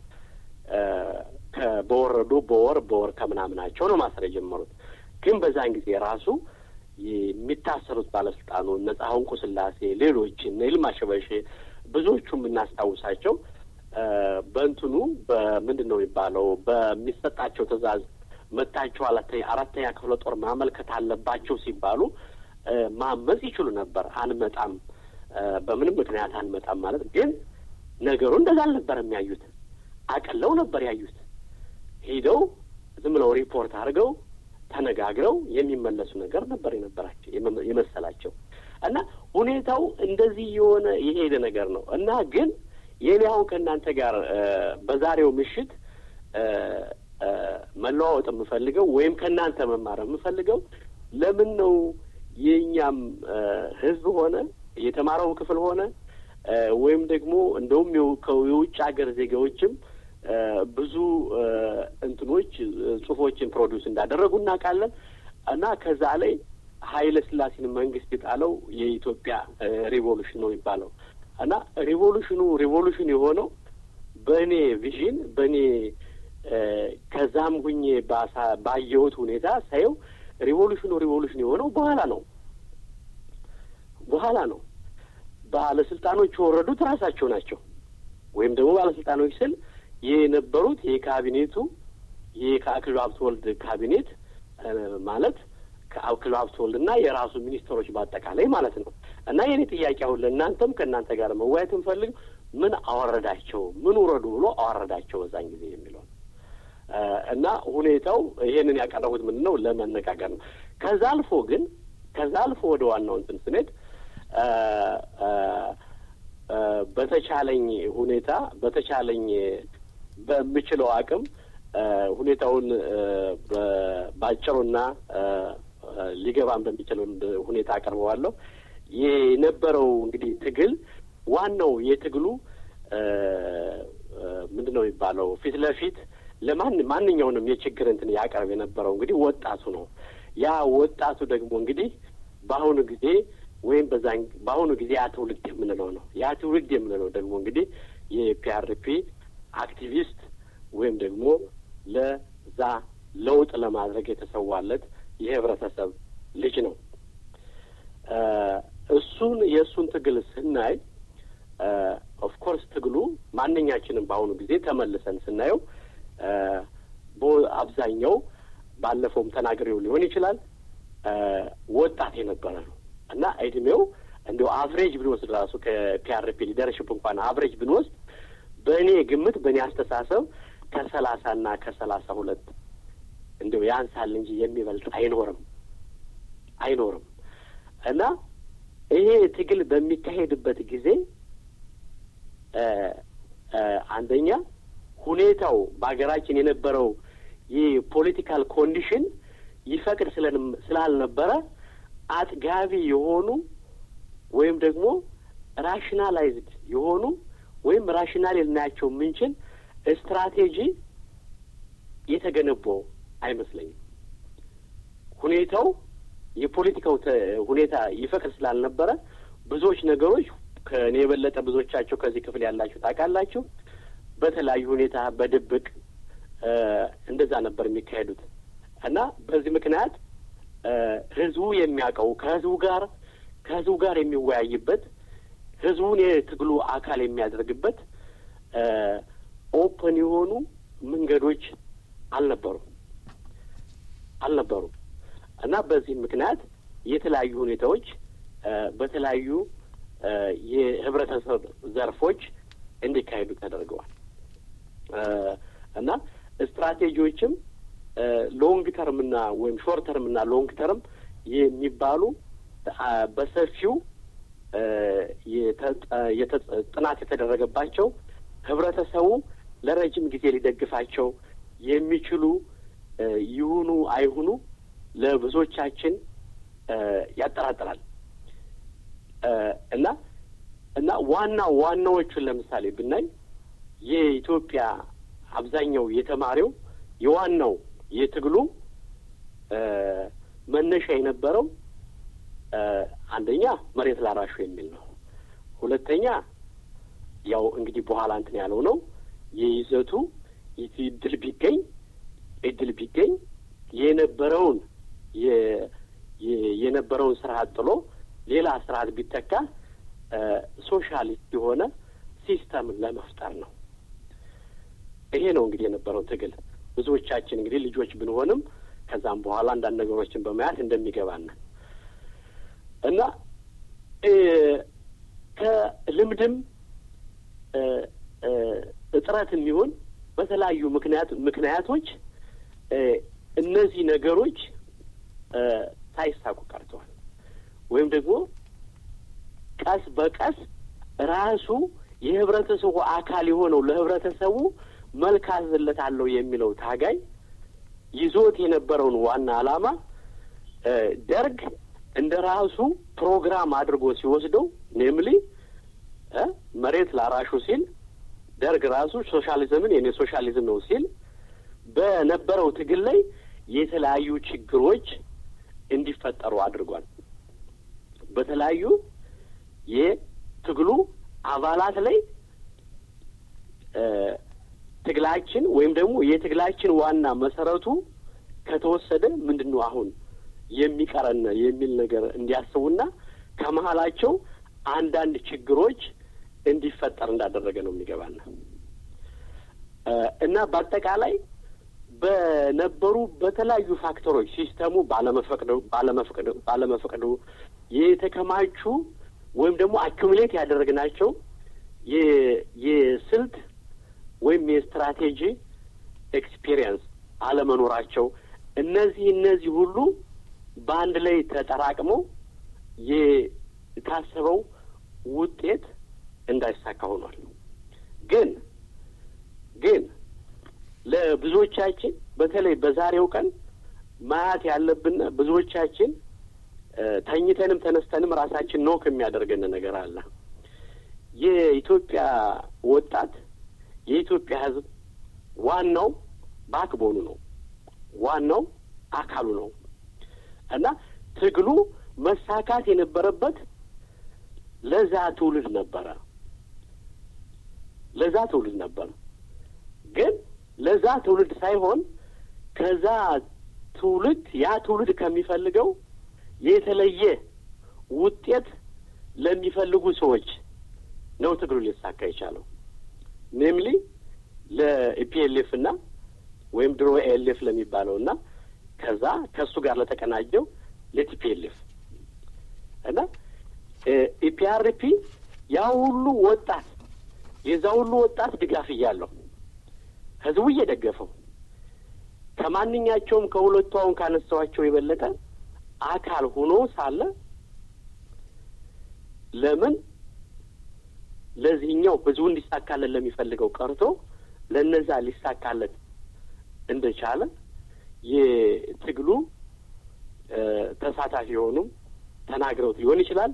በወረዱ በወር በወር ከምናምናቸው ነው ማሰር የጀመሩት። ግን በዛን ጊዜ ራሱ የሚታሰሩት ባለስልጣኑ እነ ጻድቁ ስላሴ፣ ሌሎች እነ ይልማ ሸበሼ ብዙዎቹ የምናስታውሳቸው በእንትኑ በምንድን ነው የሚባለው በሚሰጣቸው ትዕዛዝ መታቸው አራተኛ ክፍለ ጦር ማመልከት አለባቸው ሲባሉ ማመፅ ይችሉ ነበር። አንመጣም፣ በምንም ምክንያት አንመጣም ማለት ግን ነገሩ እንደዛ አልነበረም ያዩት። አቅለው ነበር ያዩት። ሄደው ዝም ብለው ሪፖርት አድርገው ተነጋግረው የሚመለሱ ነገር ነበር የነበራቸው የመሰላቸው እና ሁኔታው እንደዚህ የሆነ የሄደ ነገር ነው እና ግን የኔ አሁን ከእናንተ ጋር በዛሬው ምሽት መለዋወጥ የምፈልገው ወይም ከእናንተ መማር የምፈልገው ለምን ነው የእኛም ሕዝብ ሆነ የተማረው ክፍል ሆነ ወይም ደግሞ እንደውም የውጭ ሀገር ዜጋዎችም ብዙ እንትኖች ጽሁፎችን ፕሮዲውስ እንዳደረጉ እናውቃለን እና ከዛ ላይ ኃይለ ሥላሴን መንግስት የጣለው የኢትዮጵያ ሪቮሉሽን ነው የሚባለው እና ሪቮሉሽኑ ሪቮሉሽን የሆነው በእኔ ቪዥን በእኔ ከዛም ሁኜ ባየሁት ሁኔታ ሳየው ሪቮሉሽኑ ሪቮሉሽን የሆነው በኋላ ነው በኋላ ነው። ባለስልጣኖች የወረዱት ራሳቸው ናቸው። ወይም ደግሞ ባለስልጣኖች ስል የነበሩት የካቢኔቱ የአክሊሉ ሀብተወልድ ካቢኔት ማለት ከአክሊሉ ሀብተወልድ እና የራሱ ሚኒስትሮች በአጠቃላይ ማለት ነው። እና የኔ ጥያቄ አሁን ለእናንተም ከእናንተ ጋር መወያየት እንፈልግ ምን አወረዳቸው፣ ምን ውረዱ ብሎ አወረዳቸው በዛን ጊዜ የሚለው እና ሁኔታው ይሄንን ያቀረቡት ምንድን ነው ለመነጋገር ነው። ከዛ አልፎ ግን ከዛ አልፎ ወደ ዋናው እንትን ስንሄድ በተቻለኝ ሁኔታ በተቻለኝ በምችለው አቅም ሁኔታውን በአጭሩና ሊገባን በሚችለው ሁኔታ አቀርበዋለሁ። የነበረው እንግዲህ ትግል ዋናው የትግሉ ምንድን ነው የሚባለው ፊት ለፊት ለማን ማንኛውንም የችግር እንትን ያቀርብ የነበረው እንግዲህ ወጣቱ ነው። ያ ወጣቱ ደግሞ እንግዲህ በአሁኑ ጊዜ ወይም በዛን በአሁኑ ጊዜ ያ ትውልድ የምንለው ነው። ያ ትውልድ የምንለው ደግሞ እንግዲህ የፒአርፒ አክቲቪስት ወይም ደግሞ ለዛ ለውጥ ለማድረግ የተሰዋለት የህብረተሰብ ልጅ ነው። እሱን የእሱን ትግል ስናይ ኦፍኮርስ ትግሉ ማንኛችንም በአሁኑ ጊዜ ተመልሰን ስናየው አብዛኛው ባለፈውም ተናግሬው ሊሆን ይችላል ወጣት የነበረ ነው እና እድሜው እንዲሁ አቭሬጅ ብንወስድ ራሱ ከፒአርፒ ሊደርሽፕ እንኳን አቭሬጅ ብንወስድ በእኔ ግምት በእኔ አስተሳሰብ ከሰላሳ እና ከሰላሳ ሁለት እንዲሁ ያንሳል እንጂ የሚበልጥ አይኖርም አይኖርም እና ይሄ ትግል በሚካሄድበት ጊዜ አንደኛ ሁኔታው በሀገራችን የነበረው የፖለቲካል ኮንዲሽን ይፈቅድ ስላልነበረ አጥጋቢ የሆኑ ወይም ደግሞ ራሽናላይዝድ የሆኑ ወይም ራሽናል ልናያቸው የምንችል ስትራቴጂ የተገነባው አይመስለኝም። ሁኔታው የፖለቲካው ሁኔታ ይፈቅድ ስላልነበረ ብዙዎች ነገሮች ከእኔ የበለጠ ብዙዎቻቸው ከዚህ ክፍል ያላችሁ ታውቃላችሁ። በተለያዩ ሁኔታ በድብቅ እንደዛ ነበር የሚካሄዱት እና በዚህ ምክንያት ህዝቡ የሚያውቀው ከህዝቡ ጋር ከህዝቡ ጋር የሚወያይበት ህዝቡን የትግሉ አካል የሚያደርግበት ኦፕን የሆኑ መንገዶች አልነበሩም አልነበሩም እና በዚህ ምክንያት የተለያዩ ሁኔታዎች በተለያዩ የህብረተሰብ ዘርፎች እንዲካሄዱ ተደርገዋል እና ስትራቴጂዎችም ሎንግ ተርምና ወይም ሾርት ተርምና ሎንግ ተርም የሚባሉ በሰፊው ጥናት የተደረገባቸው ህብረተሰቡ ለረጅም ጊዜ ሊደግፋቸው የሚችሉ ይሁኑ አይሁኑ ለብዙዎቻችን ያጠራጥራል እና እና ዋና ዋናዎቹን ለምሳሌ ብናይ የኢትዮጵያ አብዛኛው የተማሪው የዋናው የትግሉ መነሻ የነበረው አንደኛ መሬት ላራሹ የሚል ነው። ሁለተኛ ያው እንግዲህ በኋላ እንትን ያለው ነው የይዘቱ እድል ቢገኝ እድል ቢገኝ የነበረውን የነበረውን ስርዓት ጥሎ ሌላ ስርዓት ቢተካ ሶሻሊስት የሆነ ሲስተምን ለመፍጠር ነው። ይሄ ነው እንግዲህ የነበረው ትግል። ብዙዎቻችን እንግዲህ ልጆች ብንሆንም ከዛም በኋላ አንዳንድ ነገሮችን በማየት እንደሚገባን እና ከልምድም እጥረትም ይሁን በተለያዩ ምክንያት ምክንያቶች እነዚህ ነገሮች ሳይሳኩ ቀርተዋል። ወይም ደግሞ ቀስ በቀስ ራሱ የህብረተሰቡ አካል የሆነው ለህብረተሰቡ መልክ አዝለታለሁ የሚለው ታጋይ ይዞት የነበረውን ዋና ዓላማ ደርግ እንደ ራሱ ፕሮግራም አድርጎ ሲወስደው ኔምሊ መሬት ላራሹ ሲል ደርግ ራሱ ሶሻሊዝምን የኔ ሶሻሊዝም ነው ሲል በነበረው ትግል ላይ የተለያዩ ችግሮች እንዲፈጠሩ አድርጓል። በተለያዩ የትግሉ አባላት ላይ ትግላችን ወይም ደግሞ የትግላችን ዋና መሰረቱ ከተወሰደ ምንድን ነው አሁን የሚቀረን የሚል ነገር እንዲያስቡና ከመሀላቸው አንዳንድ ችግሮች እንዲፈጠር እንዳደረገ ነው የሚገባና እና በአጠቃላይ በነበሩ በተለያዩ ፋክተሮች ሲስተሙ ባለመፈቅዱ ባለመፈቅዱ ባለመፈቅዱ የተከማቹ ወይም ደግሞ አኪሙሌት ያደረግናቸው የስልት ወይም የስትራቴጂ ኤክስፒሪየንስ አለመኖራቸው እነዚህ እነዚህ ሁሉ በአንድ ላይ ተጠራቅመው የታሰበው ውጤት እንዳይሳካ ሆኗል። ግን ግን ለብዙዎቻችን በተለይ በዛሬው ቀን ማየት ያለብን ብዙዎቻችን ተኝተንም ተነስተንም ራሳችን ነው ከሚያደርገን ነገር አለ። የኢትዮጵያ ወጣት የኢትዮጵያ ሕዝብ ዋናው ባክቦኑ ነው፣ ዋናው አካሉ ነው እና ትግሉ መሳካት የነበረበት ለዛ ትውልድ ነበረ፣ ለዛ ትውልድ ነበረ። ግን ለዛ ትውልድ ሳይሆን ከዛ ትውልድ ያ ትውልድ ከሚፈልገው የተለየ ውጤት ለሚፈልጉ ሰዎች ነው ትግሉ ሊሳካ የቻለው። ኔምሊ ለኢፒኤልኤፍ እና ወይም ድሮ ኤልኤፍ ለሚባለው እና ከዛ ከእሱ ጋር ለተቀናጀው ለቲፒኤልኤፍ እና ኢፒአርፒ ያ ሁሉ ወጣት የዛ ሁሉ ወጣት ድጋፍ እያለው ህዝቡ እየደገፈው ከማንኛቸውም ከሁለቱ አሁን ካነሳዋቸው የበለጠ አካል ሆኖ ሳለ ለምን ለዚህኛው ህዝቡ እንዲሳካለት ለሚፈልገው ቀርቶ ለነዛ ሊሳካለት እንደቻለ የትግሉ ተሳታፊ የሆኑም ተናግረውት ሊሆን ይችላል።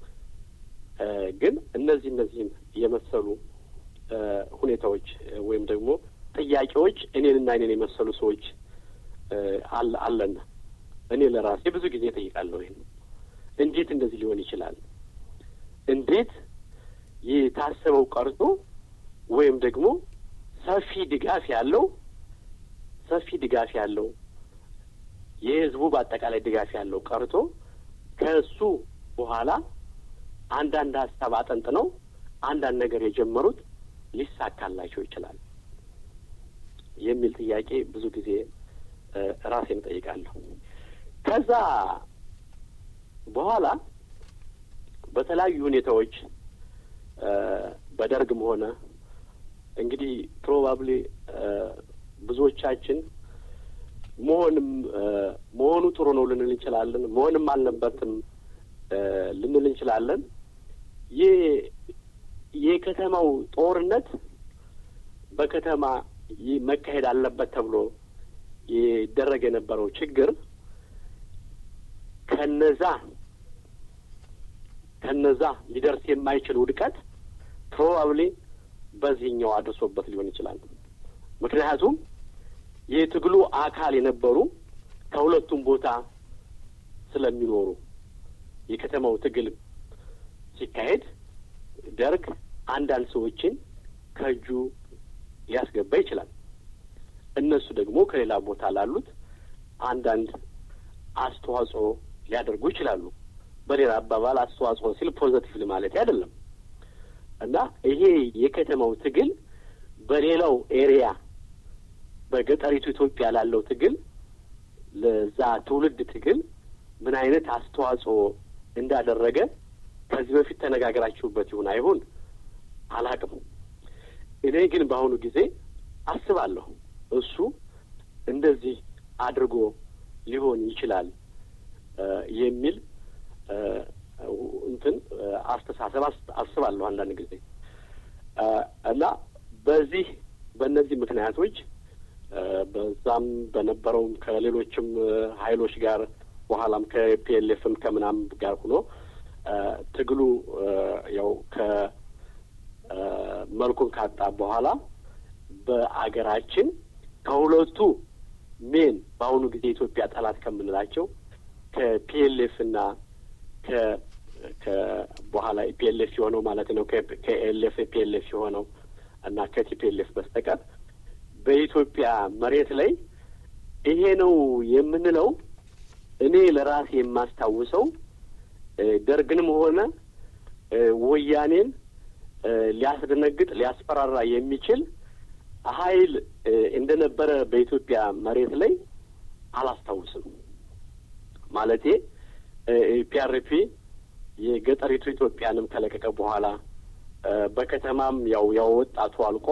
ግን እነዚህ እነዚህም የመሰሉ ሁኔታዎች ወይም ደግሞ ጥያቄዎች እኔንና እኔን የመሰሉ ሰዎች አለን። እኔ ለራሴ ብዙ ጊዜ እጠይቃለሁ። ይህን እንዴት እንደዚህ ሊሆን ይችላል? እንዴት የታሰበው ቀርቶ ወይም ደግሞ ሰፊ ድጋፍ ያለው ሰፊ ድጋፍ ያለው የህዝቡ በአጠቃላይ ድጋፍ ያለው ቀርቶ ከእሱ በኋላ አንዳንድ ሀሳብ አጠንጥነው አንዳንድ ነገር የጀመሩት ሊሳካላቸው ይችላል የሚል ጥያቄ ብዙ ጊዜ ራሴን እጠይቃለሁ። ከዛ በኋላ በተለያዩ ሁኔታዎች በደርግም ሆነ እንግዲህ ፕሮባብሊ ብዙዎቻችን መሆንም መሆኑ ጥሩ ነው ልንል እንችላለን፣ መሆንም አልነበትም ልንል እንችላለን። ይህ የከተማው ጦርነት በከተማ መካሄድ አለበት ተብሎ ይደረግ የነበረው ችግር ከነዛ ከነዛ ሊደርስ የማይችል ውድቀት ፕሮባብሊ በዚህኛው አድርሶበት ሊሆን ይችላል። ምክንያቱም የትግሉ አካል የነበሩ ከሁለቱም ቦታ ስለሚኖሩ የከተማው ትግል ሲካሄድ ደርግ አንዳንድ ሰዎችን ከእጁ ሊያስገባ ይችላል። እነሱ ደግሞ ከሌላ ቦታ ላሉት አንዳንድ አስተዋጽኦ ሊያደርጉ ይችላሉ። በሌላ አባባል አስተዋጽኦ ሲል ፖዘቲቭሊ ማለት አይደለም እና ይሄ የከተማው ትግል በሌላው ኤሪያ በገጠሪቱ ኢትዮጵያ ላለው ትግል ለዛ ትውልድ ትግል ምን አይነት አስተዋጽኦ እንዳደረገ ከዚህ በፊት ተነጋግራችሁበት ይሁን አይሁን አላቅም። እኔ ግን በአሁኑ ጊዜ አስባለሁ እሱ እንደዚህ አድርጎ ሊሆን ይችላል የሚል እንትን አስተሳሰብ አስባለሁ አንዳንድ ጊዜ እና በዚህ በእነዚህ ምክንያቶች በዛም በነበረውም ከሌሎችም ሀይሎች ጋር በኋላም ከፒኤልኤፍም ከምናም ጋር ሆኖ ትግሉ ያው ከመልኩን ካጣ በኋላ በአገራችን ከሁለቱ ሜን በአሁኑ ጊዜ ኢትዮጵያ ጠላት ከምንላቸው ከፒኤልኤፍ እና ከ በኋላ ፒኤልኤፍ የሆነው ማለት ነው ከኤልኤፍ ፒኤልኤፍ የሆነው እና ከቲፒኤልኤፍ በስተቀር በኢትዮጵያ መሬት ላይ ይሄ ነው የምንለው እኔ ለራሴ የማስታውሰው ደርግንም ሆነ ወያኔን ሊያስደነግጥ ሊያስፈራራ የሚችል ኃይል እንደነበረ በኢትዮጵያ መሬት ላይ አላስታውስም። ማለቴ ፒአርፒ የገጠሪቱ ኢትዮጵያንም ከለቀቀ በኋላ በከተማም ያው ያው ወጣቱ አልቆ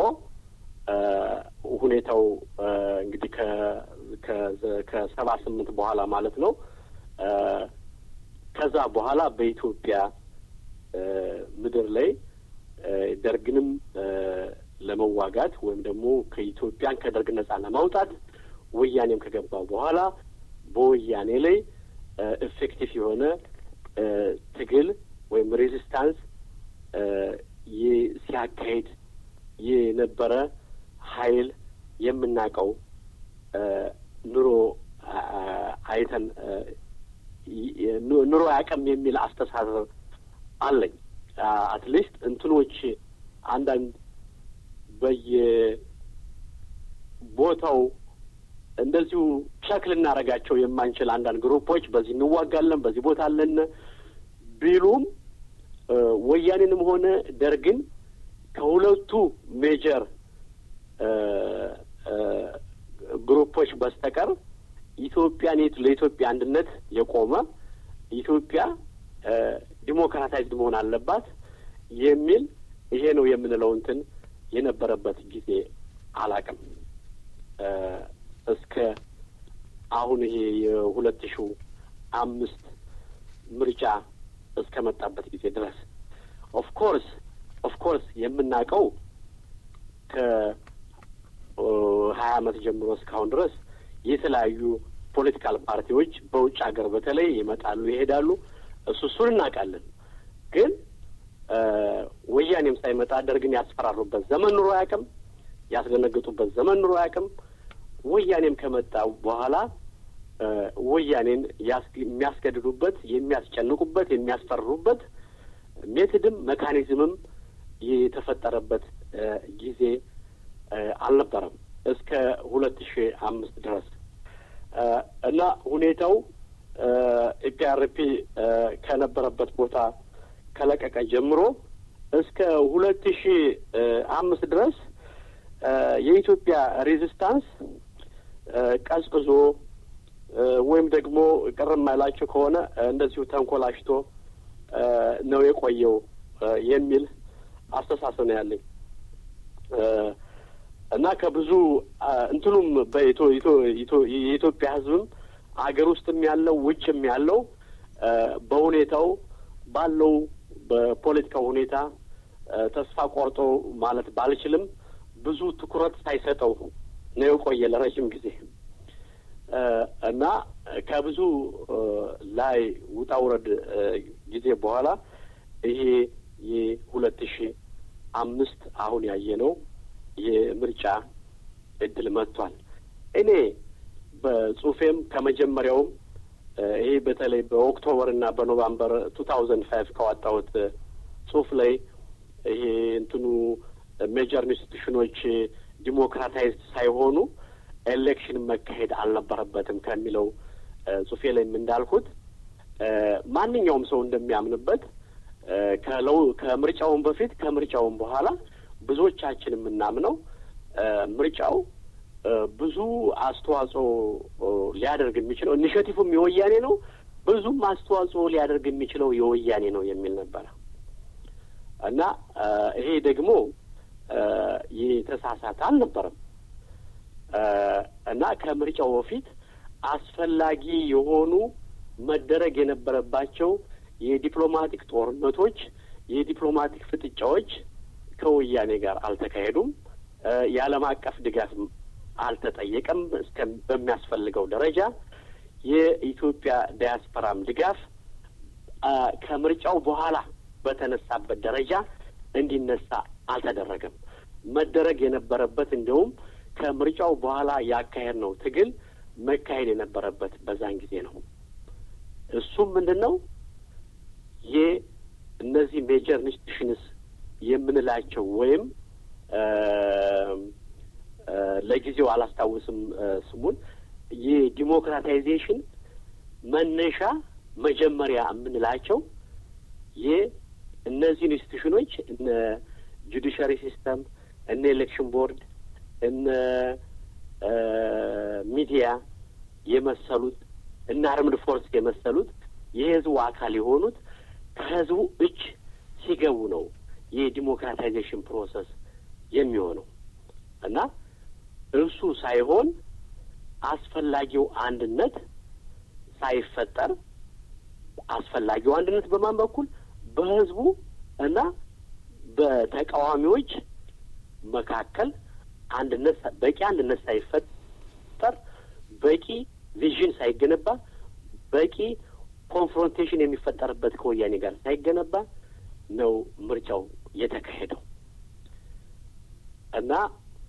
ሁኔታው እንግዲህ ከሰባ ስምንት በኋላ ማለት ነው። ከዛ በኋላ በኢትዮጵያ ምድር ላይ ደርግንም ለመዋጋት ወይም ደግሞ ከኢትዮጵያን ከደርግ ነጻ ለማውጣት ወያኔም ከገባ በኋላ በወያኔ ላይ ኢፌክቲቭ የሆነ ትግል ወይም ሬዚስታንስ ሲያካሂድ የነበረ ኃይል የምናውቀው ኑሮ አይተን ኑሮ አያውቅም የሚል አስተሳሰብ አለኝ። አትሊስት እንትኖች አንዳንድ በየቦታው እንደዚሁ ቸክ ልናደርጋቸው የማንችል አንዳንድ ግሩፖች በዚህ እንዋጋለን፣ በዚህ ቦታ አለን ቢሉም ወያኔንም ሆነ ደርግን ከሁለቱ ሜጀር ግሩፖች በስተቀር ኢትዮጵያን ለኢትዮጵያ አንድነት የቆመ ኢትዮጵያ ዲሞክራታይዝድ መሆን አለባት የሚል ይሄ ነው የምንለው እንትን የነበረበት ጊዜ አላቅም እስከ አሁን ይሄ የሁለት ሺው አምስት ምርጫ እስከ መጣበት ጊዜ ድረስ ኦፍ ኮርስ ኦፍ ኮርስ የምናውቀው ከሀያ አመት ጀምሮ እስካሁን ድረስ የተለያዩ ፖለቲካል ፓርቲዎች በውጭ ሀገር በተለይ ይመጣሉ፣ ይሄዳሉ። እሱ እሱን እናውቃለን። ግን ወያኔም ሳይመጣ ደርግን ያስፈራሩበት ዘመን ኑሮ አያውቅም። ያስደነግጡበት ዘመን ኑሮ አያውቅም። ወያኔም ከመጣ በኋላ ወያኔን የሚያስገድዱበት፣ የሚያስጨንቁበት፣ የሚያስፈርሩበት ሜትድም መካኒዝምም የነበረበት ጊዜ አልነበረም እስከ ሁለት ሺ አምስት ድረስ እና ሁኔታው ኢፒአርፒ ከነበረበት ቦታ ከለቀቀ ጀምሮ እስከ ሁለት ሺ አምስት ድረስ የኢትዮጵያ ሬዚስታንስ ቀዝቅዞ ወይም ደግሞ ቅር የማይላቸው ከሆነ እንደዚሁ ተንኮላሽቶ ነው የቆየው የሚል አስተሳሰብ ነው ያለኝ እና ከብዙ እንትኑም የኢትዮጵያ ሕዝብም አገር ውስጥም ያለው ውጭም ያለው በሁኔታው ባለው በፖለቲካው ሁኔታ ተስፋ ቆርጦ ማለት ባልችልም ብዙ ትኩረት ሳይሰጠው ነው የቆየ ለረጅም ጊዜ እና ከብዙ ላይ ውጣ ውረድ ጊዜ በኋላ ይሄ የሁለት ሺ አምስት አሁን ያየነው የምርጫ እድል መጥቷል። እኔ በጽሁፌም ከመጀመሪያውም ይሄ በተለይ በኦክቶበር እና በኖቫምበር ቱ ታውዘንድ ፋይቭ ካወጣሁት ጽሁፍ ላይ ይሄ እንትኑ ሜጀር ኢንስቲቱሽኖች ዲሞክራታይዝድ ሳይሆኑ ኤሌክሽን መካሄድ አልነበረበትም ከሚለው ጽሁፌ ላይም እንዳልኩት ማንኛውም ሰው እንደሚያምንበት ከለው ከምርጫውን በፊት ከምርጫውን በኋላ ብዙዎቻችን የምናምነው ምርጫው ብዙ አስተዋጽኦ ሊያደርግ የሚችለው ኢኒሽቲቭም የወያኔ ነው፣ ብዙም አስተዋጽኦ ሊያደርግ የሚችለው የወያኔ ነው የሚል ነበረ እና ይሄ ደግሞ የተሳሳተ አልነበረም እና ከምርጫው በፊት አስፈላጊ የሆኑ መደረግ የነበረባቸው የዲፕሎማቲክ ጦርነቶች፣ የዲፕሎማቲክ ፍጥጫዎች ከወያኔ ጋር አልተካሄዱም። የዓለም አቀፍ ድጋፍ አልተጠየቀም እስከ በሚያስፈልገው ደረጃ የኢትዮጵያ ዲያስፖራም ድጋፍ ከምርጫው በኋላ በተነሳበት ደረጃ እንዲነሳ አልተደረገም። መደረግ የነበረበት እንዲሁም ከምርጫው በኋላ ያካሄድ ነው ትግል መካሄድ የነበረበት በዛን ጊዜ ነው። እሱም ምንድን ነው የእነዚህ ሜጀር ኢንስቲቱሽንስ የምንላቸው ወይም ለጊዜው አላስታውስም ስሙን የዲሞክራታይዜሽን መነሻ መጀመሪያ የምንላቸው የእነዚህ ኢንስቲቱሽኖች እነ ጁዲሻሪ ሲስተም፣ እነ ኤሌክሽን ቦርድ፣ እነ ሚዲያ የመሰሉት እና አርምድ ፎርስ የመሰሉት የህዝቡ አካል የሆኑት ከህዝቡ እጅ ሲገቡ ነው የዲሞክራታይዜሽን ፕሮሰስ የሚሆነው እና እሱ ሳይሆን አስፈላጊው አንድነት ሳይፈጠር አስፈላጊው አንድነት በማን በኩል በህዝቡ እና በተቃዋሚዎች መካከል አንድነት በቂ አንድነት ሳይፈጠር በቂ ቪዥን ሳይገነባ በቂ ኮንፍሮንቴሽን የሚፈጠርበት ከወያኔ ጋር ሳይገነባ ነው ምርጫው የተካሄደው እና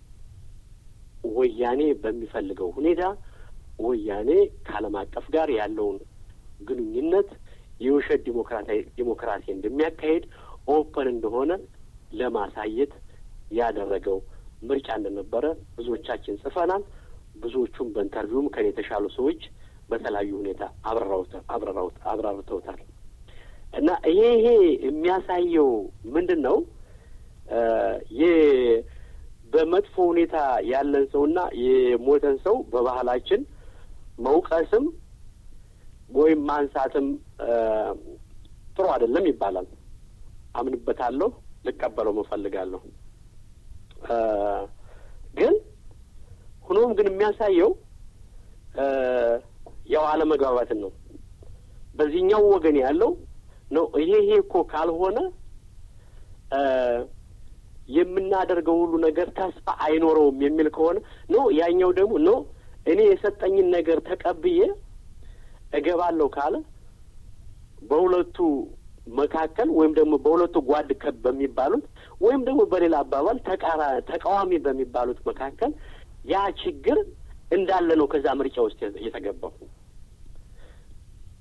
ወያኔ በሚፈልገው ሁኔታ ወያኔ ከዓለም አቀፍ ጋር ያለውን ግንኙነት የውሸት ዲሞክራሲ እንደሚያካሄድ ኦፐን እንደሆነ ለማሳየት ያደረገው ምርጫ እንደነበረ ብዙዎቻችን ጽፈናል። ብዙዎቹም በኢንተርቪውም ከኔ የተሻሉ ሰዎች በተለያዩ ሁኔታ አብራርተውታል። እና ይሄ ይሄ የሚያሳየው ምንድን ነው? በመጥፎ ሁኔታ ያለን ሰውና የሞተን ሰው በባህላችን መውቀስም ወይም ማንሳትም ጥሩ አይደለም ይባላል። አምንበታለሁ፣ ልቀበለው እፈልጋለሁ። ግን ሆኖም ግን የሚያሳየው ያው አለመግባባትን ነው። በዚህኛው ወገን ያለው ነው ይሄ ይሄ እኮ ካልሆነ የምናደርገው ሁሉ ነገር ተስፋ አይኖረውም የሚል ከሆነ ኖ ያኛው ደግሞ ኖ እኔ የሰጠኝን ነገር ተቀብዬ እገባለሁ ካለ በሁለቱ መካከል ወይም ደግሞ በሁለቱ ጓድ ከብ በሚባሉት ወይም ደግሞ በሌላ አባባል ተቃራ ተቃዋሚ በሚባሉት መካከል ያ ችግር እንዳለ ነው ከዛ ምርጫ ውስጥ የተገባው።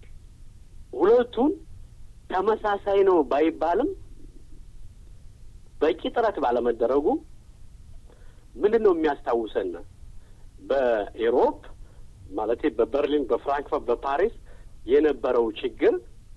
ሁለቱን ተመሳሳይ ነው ባይባልም በቂ ጥረት ባለመደረጉ ምንድን ነው የሚያስታውሰን በኤሮፕ ማለት በበርሊን፣ በፍራንክፈርት፣ በፓሪስ የነበረው ችግር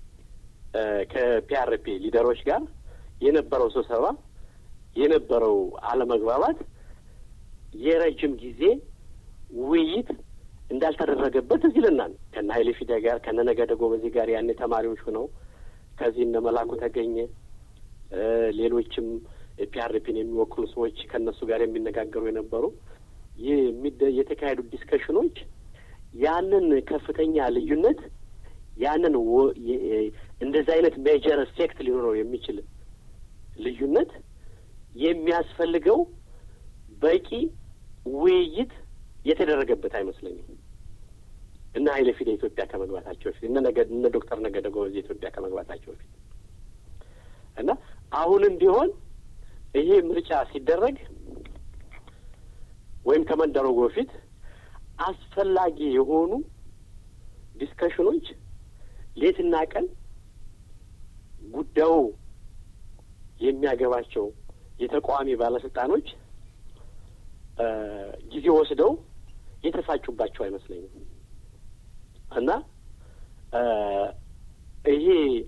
ከፒአርፒ ሊደሮች ጋር የነበረው ስብሰባ የነበረው አለመግባባት የረጅም ጊዜ ውይይት እንዳልተደረገበት እዚህ ልናል ከነ ሀይሌ ፊዳ ጋር ከነ ነገደ ጎበዜ ጋር ያኔ ተማሪዎች ሆነው ከዚህ እነ መላኩ ተገኘ ሌሎችም ፒአርፒን የሚወክሉ ሰዎች ከእነሱ ጋር የሚነጋገሩ የነበሩ የተካሄዱ ዲስከሽኖች ያንን ከፍተኛ ልዩነት ያንን እንደዚህ አይነት ሜጀር ኤፌክት ሊኖረው የሚችል ልዩነት የሚያስፈልገው በቂ ውይይት የተደረገበት አይመስለኝም። እነ ሀይለ ፊዳ ኢትዮጵያ ከመግባታቸው በፊት እነ ነገ እነ ዶክተር ነገደ ጎበዜ ኢትዮጵያ ከመግባታቸው በፊት እና አሁንም ቢሆን ይሄ ምርጫ ሲደረግ ወይም ከመደረጉ በፊት አስፈላጊ የሆኑ ዲስከሽኖች ሌትና ቀን ጉዳዩ የሚያገባቸው የተቃዋሚ ባለስልጣኖች ጊዜ ወስደው የተፋጩባቸው አይመስለኝም እና ይሄ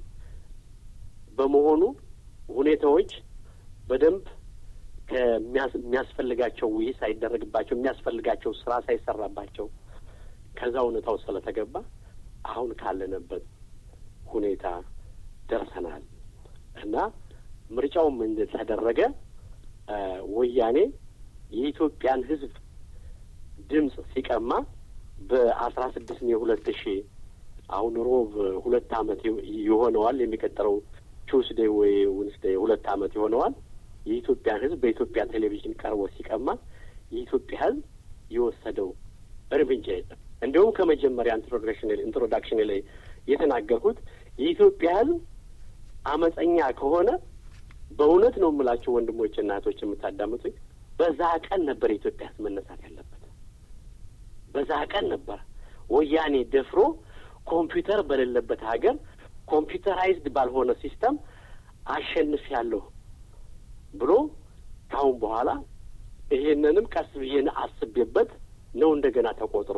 በመሆኑ ሁኔታዎች በደንብ ከሚያስፈልጋቸው ውይይት ሳይደረግባቸው የሚያስፈልጋቸው ስራ ሳይሰራባቸው ከዛ እውነታው ስለተገባ አሁን ካለንበት ሁኔታ ደርሰናል እና ምርጫውም እንደተደረገ ወያኔ የኢትዮጵያን ሕዝብ ድምፅ ሲቀማ በአስራ ስድስት ሜ ሁለት ሺ አሁን ሮብ ሁለት አመት ይሆነዋል። የሚቀጥለው ቱስዴ ወይ ውንስዴ ሁለት አመት ይሆነዋል። የኢትዮጵያን ሕዝብ በኢትዮጵያ ቴሌቪዥን ቀርቦ ሲቀማ የኢትዮጵያ ሕዝብ የወሰደው እርምጃ የለም። እንዲሁም ከመጀመሪያ ኢንትሮዳክሽን ላይ የተናገርኩት የኢትዮጵያ ሕዝብ አመፀኛ ከሆነ በእውነት ነው የምላቸው ወንድሞች እና እህቶች የምታዳምጡኝ፣ በዛ ቀን ነበር የኢትዮጵያ ሕዝብ መነሳት ያለበት። በዛ ቀን ነበር ወያኔ ደፍሮ ኮምፒውተር በሌለበት ሀገር ኮምፒውተራይዝድ ባልሆነ ሲስተም አሸንፍ ያለሁ ብሎ ካሁን በኋላ ይሄንንም ቀስ ብዬን አስቤበት ነው እንደገና ተቆጥሮ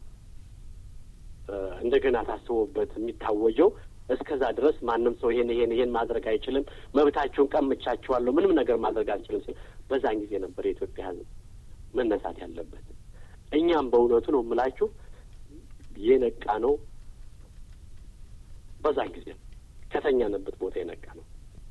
እንደገና ታስቦበት የሚታወጀው። እስከዛ ድረስ ማንም ሰው ይሄን ይሄን ይሄን ማድረግ አይችልም፣ መብታችሁን ቀምቻችኋለሁ፣ ምንም ነገር ማድረግ አልችልም ሲል በዛን ጊዜ ነበር የኢትዮጵያ ሕዝብ መነሳት ያለበት። እኛም በእውነቱ ነው የምላችሁ የነቃ ነው በዛን ጊዜ ነው ከተኛንበት ቦታ የነቃ ነው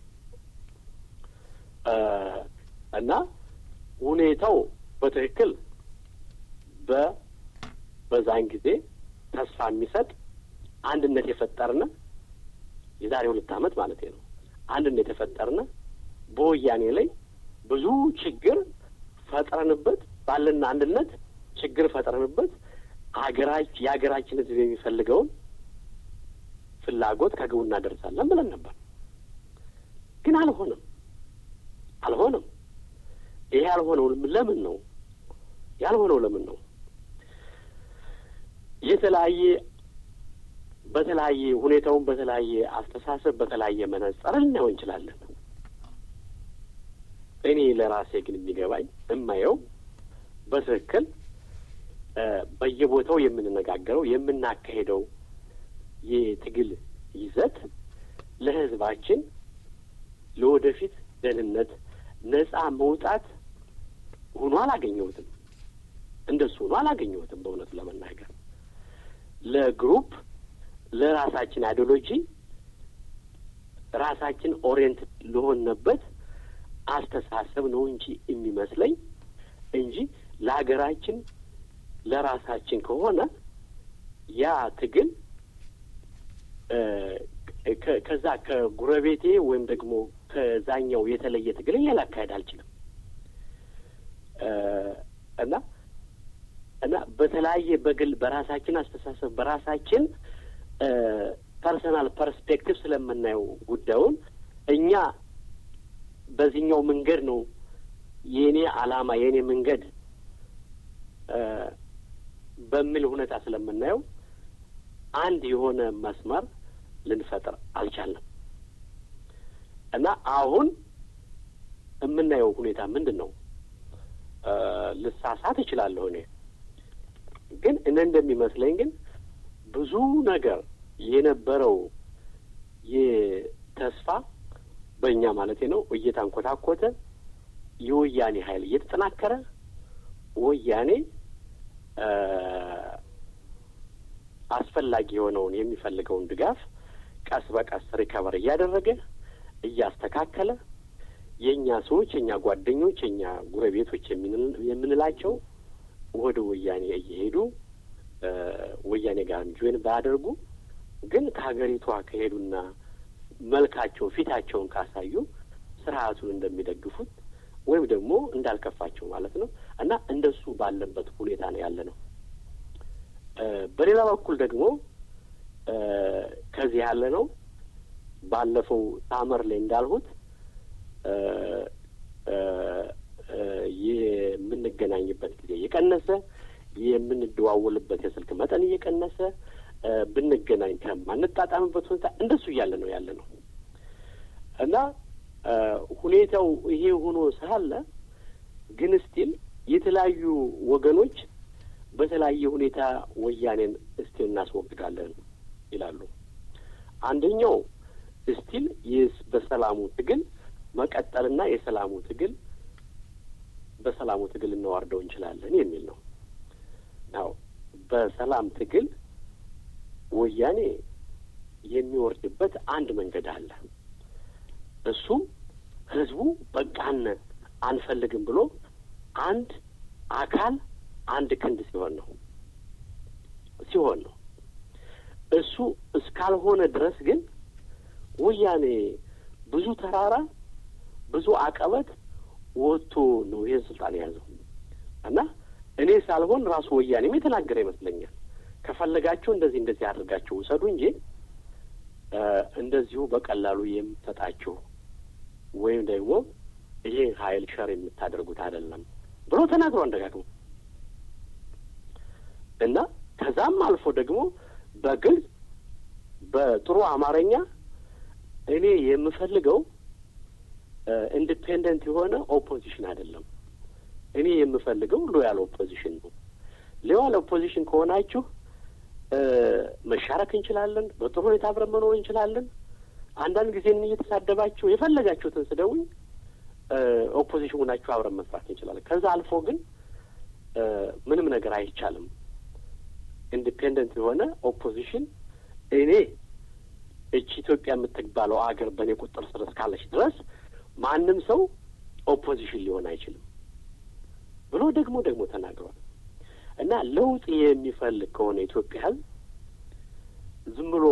እና ሁኔታው በትክክል በ በዛን ጊዜ ተስፋ የሚሰጥ አንድነት የፈጠርነ የዛሬ ሁለት ዓመት ማለት ነው። አንድነት የፈጠርነ በወያኔ ላይ ብዙ ችግር ፈጥረንበት ባለን አንድነት ችግር ፈጥረንበት ሀገራች የሀገራችን ሕዝብ የሚፈልገውን ፍላጎት ከግቡ እናደርሳለን ብለን ነበር። ግን አልሆነም፣ አልሆነም። ይሄ ያልሆነው ለምን ነው? ያልሆነው ለምን ነው? የተለያየ በተለያየ ሁኔታውን በተለያየ አስተሳሰብ በተለያየ መነጽር ልናየው እንችላለን። እኔ ለራሴ ግን የሚገባኝ የማየው በትክክል በየቦታው የምንነጋገረው የምናካሄደው የትግል ይዘት ለሕዝባችን ለወደፊት ደህንነት ነጻ መውጣት ሆኖ አላገኘሁትም። እንደሱ ሆኖ አላገኘሁትም። በእውነቱ ለመናገር ለግሩፕ ለራሳችን አይዲዮሎጂ ራሳችን ኦሪየንት ለሆንበት አስተሳሰብ ነው እንጂ የሚመስለኝ እንጂ ለሀገራችን ለራሳችን ከሆነ ያ ትግል ከዛ ከጉረቤቴ ወይም ደግሞ ከዛኛው የተለየ ትግል ላካሄድ አልችልም እና እና በተለያየ በግል በራሳችን አስተሳሰብ በራሳችን ፐርሰናል ፐርስፔክቲቭ ስለምናየው ጉዳዩን እኛ በዚህኛው መንገድ ነው የእኔ ዓላማ የእኔ መንገድ በሚል ሁኔታ ስለምናየው አንድ የሆነ መስመር ልንፈጥር አልቻልንም እና አሁን የምናየው ሁኔታ ምንድን ነው? ልሳሳት እችላለሁ እኔ ግን እኔ እንደሚመስለኝ ግን ብዙ ነገር የነበረው የተስፋ በእኛ ማለት ነው እየታንኮታኮተ የወያኔ ኃይል እየተጠናከረ ወያኔ አስፈላጊ የሆነውን የሚፈልገውን ድጋፍ ቀስ በቀስ ሪከቨር እያደረገ እያስተካከለ የእኛ ሰዎች የእኛ ጓደኞች የእኛ ጉረቤቶች የምንላቸው ወደ ወያኔ እየሄዱ ወያኔ ጋር ጆይን ባያደርጉ ግን ከሀገሪቷ ከሄዱና መልካቸው ፊታቸውን ካሳዩ ስርዓቱን እንደሚደግፉት ወይም ደግሞ እንዳልከፋቸው ማለት ነው እና እንደሱ ባለበት ሁኔታ ነው ያለ ነው። በሌላ በኩል ደግሞ ከዚህ ያለ ነው ባለፈው ሳመር ላይ እንዳልሁት የምንገናኝበት ጊዜ እየቀነሰ የምንደዋወልበት የስልክ መጠን እየቀነሰ ብንገናኝ ከማንጣጣምበት ሁኔታ እንደሱ እያለ ነው ያለ ነው እና ሁኔታው ይሄ ሆኖ ሳለ ግን ስቲል የተለያዩ ወገኖች በተለያየ ሁኔታ ወያኔን እስቲል እናስወግዳለን ይላሉ። አንደኛው እስቲል በሰላሙ ትግል መቀጠልና የሰላሙ ትግል በሰላሙ ትግል እናዋርደው እንችላለን የሚል ነው። ናው በሰላም ትግል ወያኔ የሚወርድበት አንድ መንገድ አለ። እሱም ህዝቡ በቃን አንፈልግም ብሎ አንድ አካል አንድ ክንድ ሲሆን ነው ሲሆን ነው። እሱ እስካልሆነ ድረስ ግን ወያኔ ብዙ ተራራ ብዙ አቀበት ወጥቶ ነው ይህን ስልጣን የያዘው እና እኔ ሳልሆን ራሱ ወያኔም የተናገረ ይመስለኛል። ከፈለጋችሁ እንደዚህ እንደዚህ አድርጋችሁ ውሰዱ እንጂ እንደዚሁ በቀላሉ የምሰጣችሁ ወይም ደግሞ ይሄ ሀይል ሸር የምታደርጉት አይደለም ብሎ ተናግሮ አንደጋግሞ እና ከዛም አልፎ ደግሞ በግልጽ በጥሩ አማርኛ እኔ የምፈልገው ኢንዲፔንደንት የሆነ ኦፖዚሽን አይደለም። እኔ የምፈልገው ሎያል ኦፖዚሽን ነው። ሎያል ኦፖዚሽን ከሆናችሁ መሻረክ እንችላለን፣ በጥሩ ሁኔታ አብረን መኖር እንችላለን። አንዳንድ ጊዜ እየተሳደባችሁ የፈለጋችሁትን ስደውኝ ኦፖዚሽን ሆናችሁ አብረን መስራት እንችላለን። ከዛ አልፎ ግን ምንም ነገር አይቻልም። ኢንዲፔንደንት የሆነ ኦፖዚሽን እኔ እቺ ኢትዮጵያ የምትባለው አገር በእኔ ቁጥር ስር እስካለች ድረስ ማንም ሰው ኦፖዚሽን ሊሆን አይችልም ብሎ ደግሞ ደግሞ ተናግሯል። እና ለውጥ የሚፈልግ ከሆነ ኢትዮጵያ ሕዝብ ዝም ብሎ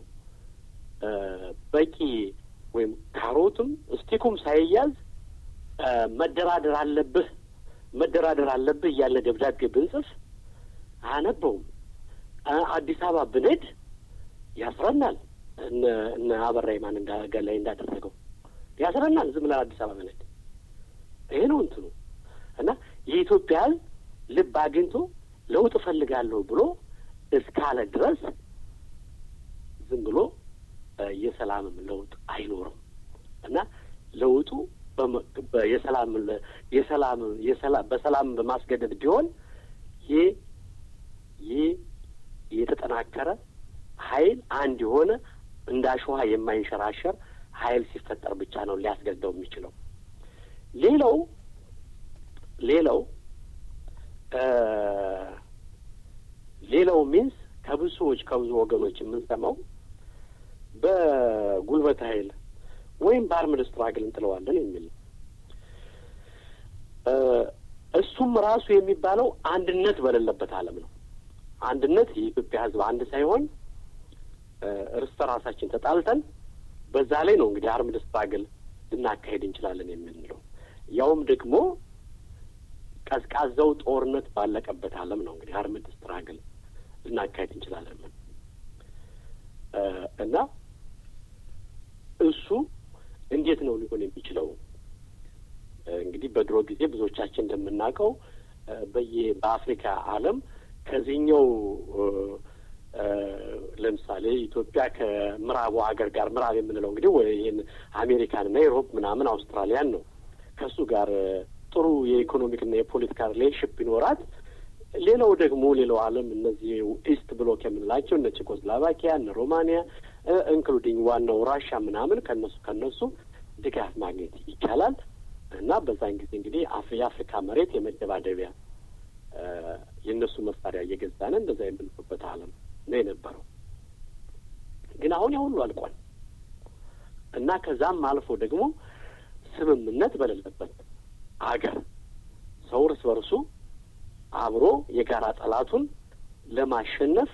በቂ ወይም ካሮትም ስቲኩም ሳይያዝ መደራደር አለብህ መደራደር አለብህ እያለ ደብዳቤ ብንጽፍ አያነበውም። አዲስ አበባ ብንሄድ ያስረናል። እነ አበራ ማን ላይ እንዳደረገው ያስረናል። ዝም ብለን አዲስ አበባ ብንሄድ ይሄ ነው እንትኑ እና የኢትዮጵያ ሕዝብ ልብ አግኝቶ ለውጥ እፈልጋለሁ ብሎ እስካለ ድረስ ዝም ብሎ የሰላምም ለውጥ አይኖርም እና ለውጡ የሰላም የሰላም የሰላም በሰላም በማስገደድ ቢሆን ይህ ይህ የተጠናከረ ኃይል አንድ የሆነ እንደ አሸዋ የማይንሸራሸር ኃይል ሲፈጠር ብቻ ነው ሊያስገድደው የሚችለው። ሌላው ሌላው ሌላው ሚንስ ከብዙ ሰዎች ከብዙ ወገኖች የምንሰማው በጉልበት ኃይል ወይም በአርምድ ስትራግል እንጥለዋለን የሚል ነው። እሱም ራሱ የሚባለው አንድነት በሌለበት ዓለም ነው። አንድነት የኢትዮጵያ ሕዝብ አንድ ሳይሆን እርስ በራሳችን ተጣልተን በዛ ላይ ነው እንግዲህ አርምድ ስትራግል ልናካሄድ እንችላለን የምንለው ያውም ደግሞ ቀዝቃዛው ጦርነት ባለቀበት ዓለም ነው እንግዲህ አርምድ ስትራግል ልናካሄድ እንችላለን እና እሱ እንዴት ነው ሊሆን የሚችለው? እንግዲህ በድሮ ጊዜ ብዙዎቻችን እንደምናውቀው በየ በአፍሪካ ዓለም ከዚህኛው ለምሳሌ ኢትዮጵያ ከምዕራቡ ሀገር ጋር ምዕራብ የምንለው እንግዲህ ይህን አሜሪካንና ዩሮፕ ምናምን አውስትራሊያን ነው። ከእሱ ጋር ጥሩ የኢኮኖሚክና የፖለቲካ ሪሌሽንሽፕ ቢኖራት ሌላው ደግሞ ሌላው ዓለም እነዚህ ኢስት ብሎክ የምንላቸው እነ ቼኮስሎቫኪያ እነ ሮማኒያ ኢንክሉዲንግ ዋናው ራሻ ምናምን ከነሱ ከነሱ ድጋፍ ማግኘት ይቻላል እና በዛን ጊዜ እንግዲህ የአፍሪካ መሬት የመደባደቢያ የእነሱ መሳሪያ እየገዛን እንደዛ የምንሉበት ዓለም ነው የነበረው። ግን አሁን ያሁሉ አልቋል እና ከዛም አልፎ ደግሞ ስምምነት በሌለበት አገር ሰው እርስ በርሱ አብሮ የጋራ ጠላቱን ለማሸነፍ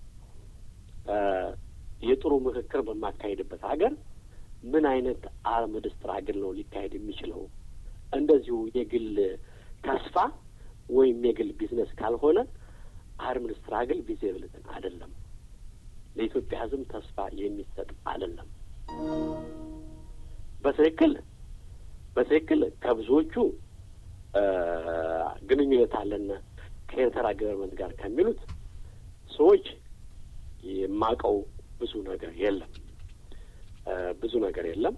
የጥሩ ምክክር በማካሄድበት ሀገር ምን አይነት አርምድ ስትራግል ነው ሊካሄድ የሚችለው? እንደዚሁ የግል ተስፋ ወይም የግል ቢዝነስ ካልሆነ አርምድ ስትራግል ቪዚብልትን አይደለም፣ ለኢትዮጵያ ሕዝብ ተስፋ የሚሰጥ አይደለም። በትክክል በትክክል ከብዙዎቹ ግንኙነት አለን ከኤርትራ ገቨርንመንት ጋር ከሚሉት ሰዎች የማውቀው ብዙ ነገር የለም ብዙ ነገር የለም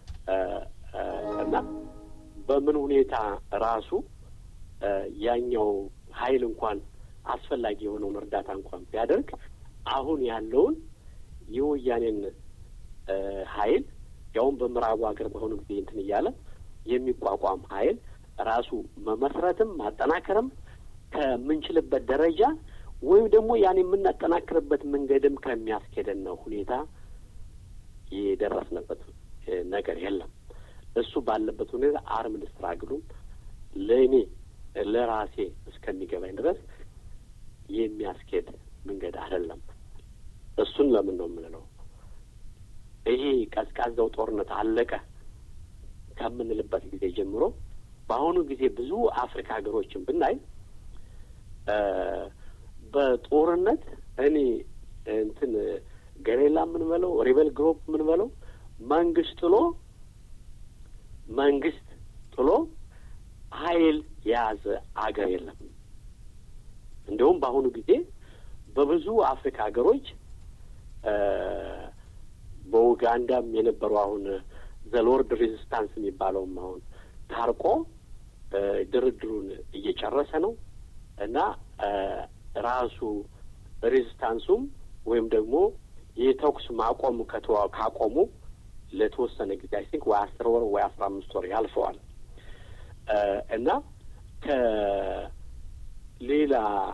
እና በምን ሁኔታ ራሱ ያኛው ኃይል እንኳን አስፈላጊ የሆነውን እርዳታ እንኳን ቢያደርግ አሁን ያለውን የወያኔን ኃይል ያውም በምዕራቡ ሀገር በአሁኑ ጊዜ እንትን እያለ የሚቋቋም ኃይል ራሱ መመስረትም ማጠናከርም ከምንችልበት ደረጃ ወይም ደግሞ ያን የምናጠናክርበት መንገድም ከሚያስኬደን ነው ሁኔታ የደረስንበት ነገር የለም። እሱ ባለበት ሁኔታ አርምድ ስትራግሉም ለእኔ ለራሴ እስከሚገባኝ ድረስ የሚያስኬድ መንገድ አይደለም። እሱን ለምን ነው የምንለው? ይሄ ቀዝቃዛው ጦርነት አለቀ ከምንልበት ጊዜ ጀምሮ በአሁኑ ጊዜ ብዙ አፍሪካ ሀገሮችን ብናይ በጦርነት እኔ እንትን ገሬላ የምንበለው ሪበል ግሩፕ የምንበለው መንግስት ጥሎ መንግስት ጥሎ ኃይል የያዘ አገር የለም። እንዲሁም በአሁኑ ጊዜ በብዙ አፍሪካ ሀገሮች በኡጋንዳም የነበሩ አሁን ዘሎርድ ሬዚስታንስ የሚባለውም አሁን ታርቆ ድርድሩን እየጨረሰ ነው እና ራሱ ሬዚስታንሱም ወይም ደግሞ የተኩስ ማቆም ከተዋ ካቆሙ ለተወሰነ ጊዜ አይ ቲንክ ወይ አስር ወር ወይ አስራ አምስት ወር ያልፈዋል እና ከሌላ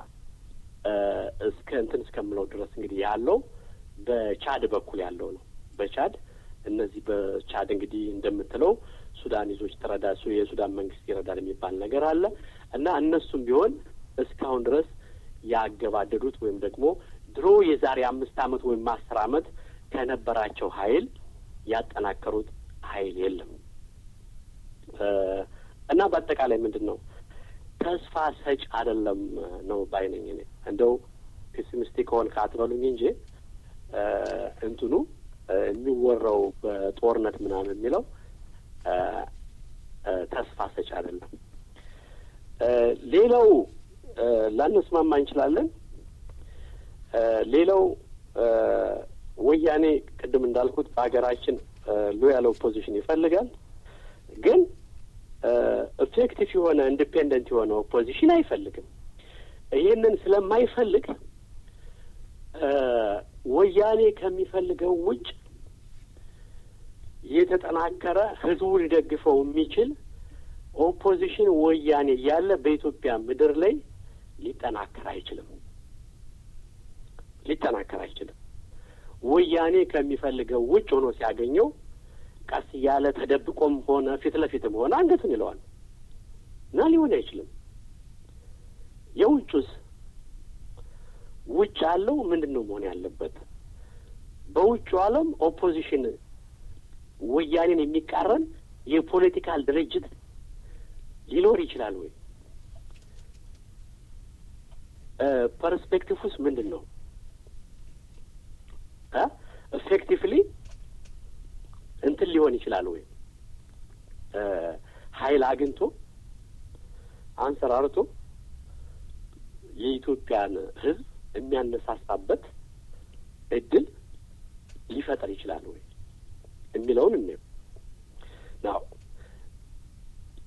እስከ እንትን እስከምለው ድረስ እንግዲህ ያለው በቻድ በኩል ያለው ነው። በቻድ እነዚህ በቻድ እንግዲህ እንደምትለው ሱዳኒዞች ተረዳ የሱዳን መንግስት ይረዳል የሚባል ነገር አለ እና እነሱም ቢሆን እስካሁን ድረስ ያገባደዱት ወይም ደግሞ ድሮ የዛሬ አምስት ዓመት ወይም አስር ዓመት ከነበራቸው ኃይል ያጠናከሩት ኃይል የለም እና በአጠቃላይ ምንድን ነው ተስፋ ሰጭ አይደለም ነው ባይነኝ። እኔ እንደው ፔሲሚስቲክ ሆን ካትበሉኝ እንጂ እንትኑ የሚወራው በጦርነት ምናምን የሚለው ተስፋ ሰጭ አይደለም። ሌላው ላንስማማ እንችላለን። ሌላው ወያኔ ቅድም እንዳልኩት በሀገራችን ሎያል ኦፖዚሽን ይፈልጋል፣ ግን ኢፌክቲቭ የሆነ ኢንዲፔንደንት የሆነ ኦፖዚሽን አይፈልግም። ይህንን ስለማይፈልግ ወያኔ ከሚፈልገው ውጭ የተጠናከረ ህዝቡ ሊደግፈው የሚችል ኦፖዚሽን ወያኔ ያለ በኢትዮጵያ ምድር ላይ ሊጠናከር አይችልም። ሊጠናከር አይችልም። ወያኔ ከሚፈልገው ውጭ ሆኖ ሲያገኘው ቀስ እያለ ተደብቆም ሆነ ፊት ለፊትም ሆነ አንገቱን ይለዋል እና ሊሆን አይችልም። የውጩስ ውጭ ያለው ምንድን ነው መሆን ያለበት? በውጩ ዓለም ኦፖዚሽን ወያኔን የሚቃረን የፖለቲካል ድርጅት ሊኖር ይችላል ወይ? ፐርስፔክቲቭ ውስጥ ምንድን ነው? ኤፌክቲቭሊ እንትን ሊሆን ይችላል ወይ? ኃይል አግኝቶ አንሰራርቶ የኢትዮጵያን ሕዝብ የሚያነሳሳበት እድል ሊፈጠር ይችላል ወይ የሚለውን እንየው። ናው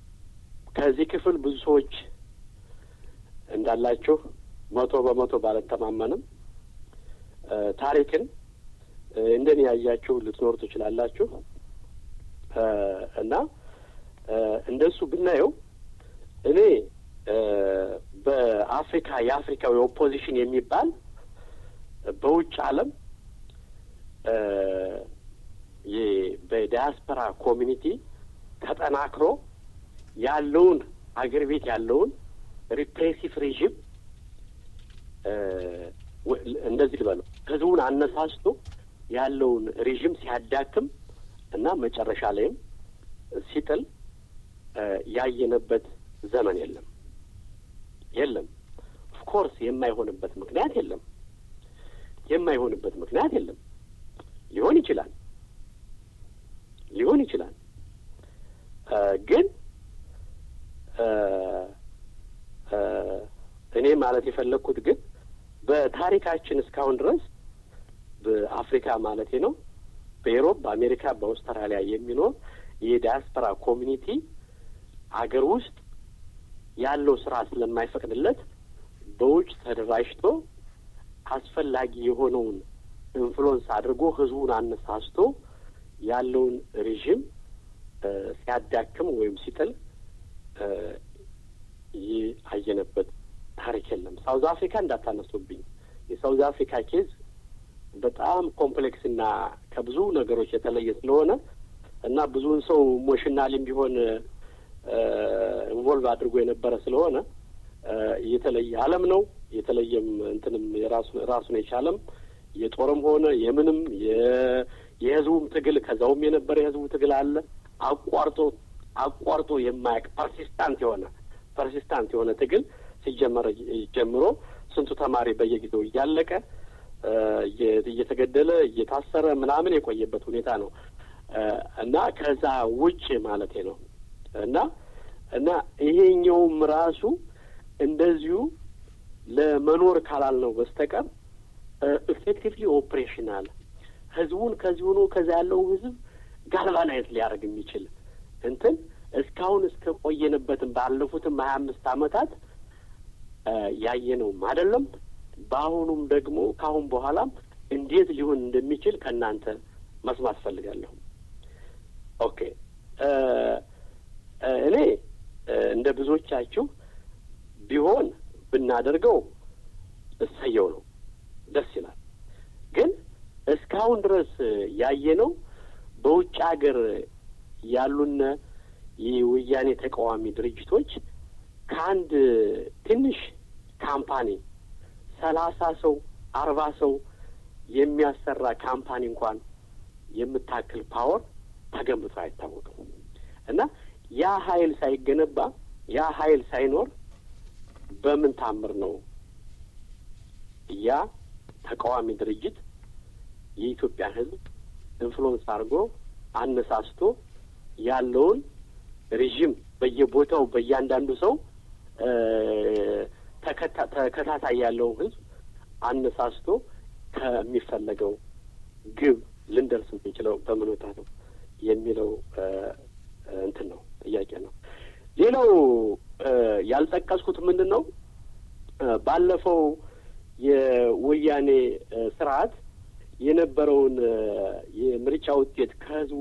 ከዚህ ክፍል ብዙ ሰዎች እንዳላችሁ መቶ በመቶ ባልተማመንም ታሪክን እንደኔ ያያችሁ ልትኖሩ ትችላላችሁ እና እንደሱ ብናየው እኔ በአፍሪካ የአፍሪካዊ ኦፖዚሽን የሚባል በውጭ ዓለም በዲያስፖራ ኮሚኒቲ ተጠናክሮ ያለውን አገር ቤት ያለውን ሪፕሬሲቭ ሬዥም እንደዚህ ልበለው ህዝቡን አነሳስቶ ያለውን ሬዥም ሲያዳክም እና መጨረሻ ላይም ሲጥል ያየነበት ዘመን የለም የለም። ኦፍኮርስ የማይሆንበት ምክንያት የለም። የማይሆንበት ምክንያት የለም። ሊሆን ይችላል ሊሆን ይችላል ግን እኔ ማለት የፈለግኩት ግን በታሪካችን እስካሁን ድረስ በአፍሪካ ማለቴ ነው በኤሮፕ፣ በአሜሪካ፣ በአውስትራሊያ የሚኖር የዲያስፖራ ኮሚኒቲ አገር ውስጥ ያለው ስራ ስለማይፈቅድለት በውጭ ተደራጅቶ አስፈላጊ የሆነውን ኢንፍሉወንስ አድርጎ ህዝቡን አነሳስቶ ያለውን ሬዥም ሲያዳክም ወይም ሲጥል ይህ አየነበት ታሪክ የለም። ሳውዝ አፍሪካ እንዳታነሱብኝ። የሳውዝ አፍሪካ ኬዝ በጣም ኮምፕሌክስ እና ከብዙ ነገሮች የተለየ ስለሆነ እና ብዙውን ሰው ኢሞሽናሊም ቢሆን ኢንቮልቭ አድርጎ የነበረ ስለሆነ የተለየ ዓለም ነው። የተለየም እንትንም የራሱ ራሱን የቻለም የጦርም ሆነ የምንም የህዝቡም ትግል ከዛውም የነበረ የህዝቡ ትግል አለ። አቋርጦ አቋርጦ የማያውቅ ፐርሲስታንት የሆነ ፐርሲስታንት የሆነ ትግል ሲጀመረ ጀምሮ ስንቱ ተማሪ በየጊዜው እያለቀ እየተገደለ እየታሰረ ምናምን የቆየበት ሁኔታ ነው እና ከዛ ውጭ ማለቴ ነው እና እና ይሄኛውም ራሱ እንደዚሁ ለመኖር ካላልነው በስተቀር ኢፌክቲቭሊ ኦፕሬሽናል ህዝቡን ከዚህ ሆኖ ከዛ ያለው ህዝብ ጋልቫናይዝ ሊያደርግ የሚችል እንትን እስካሁን እስከ ቆየንበትም ባለፉትም ሀያ አምስት አመታት ያየነውም አይደለም። በአሁኑም ደግሞ ከአሁን በኋላም እንዴት ሊሆን እንደሚችል ከእናንተ መስማት ፈልጋለሁ። ኦኬ እኔ እንደ ብዙዎቻችሁ ቢሆን ብናደርገው እሰየው ነው፣ ደስ ይላል። ግን እስካሁን ድረስ ያየነው በውጭ ሀገር ያሉነ የወያኔ ተቃዋሚ ድርጅቶች ከአንድ ትንሽ ካምፓኒ ሰላሳ ሰው አርባ ሰው የሚያሰራ ካምፓኒ እንኳን የምታክል ፓወር ተገንብቶ አይታወቅም እና ያ ኃይል ሳይገነባ ያ ኃይል ሳይኖር በምን ታምር ነው ያ ተቃዋሚ ድርጅት የኢትዮጵያ ሕዝብ ኢንፍሉወንስ አድርጎ አነሳስቶ ያለውን ሬዥም በየቦታው በእያንዳንዱ ሰው ተከታታይ ያለውን ሕዝብ አነሳስቶ ከሚፈለገው ግብ ልንደርስ የምንችለው በምን ሁኔታ ነው የሚለው እንትን ነው ጥያቄ ነው። ሌላው ያልጠቀስኩት ምንድን ነው ባለፈው የወያኔ ስርዓት የነበረውን የምርጫ ውጤት ከህዝቡ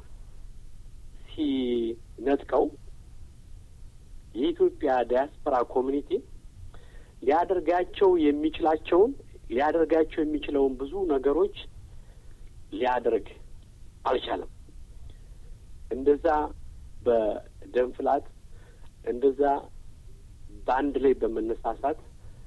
ሲነጥቀው የኢትዮጵያ ዲያስፖራ ኮሚኒቲ ሊያደርጋቸው የሚችላቸውን ሊያደርጋቸው የሚችለውን ብዙ ነገሮች ሊያደርግ አልቻለም። እንደዛ በደም ፍላት እንደዛ በአንድ ላይ በመነሳሳት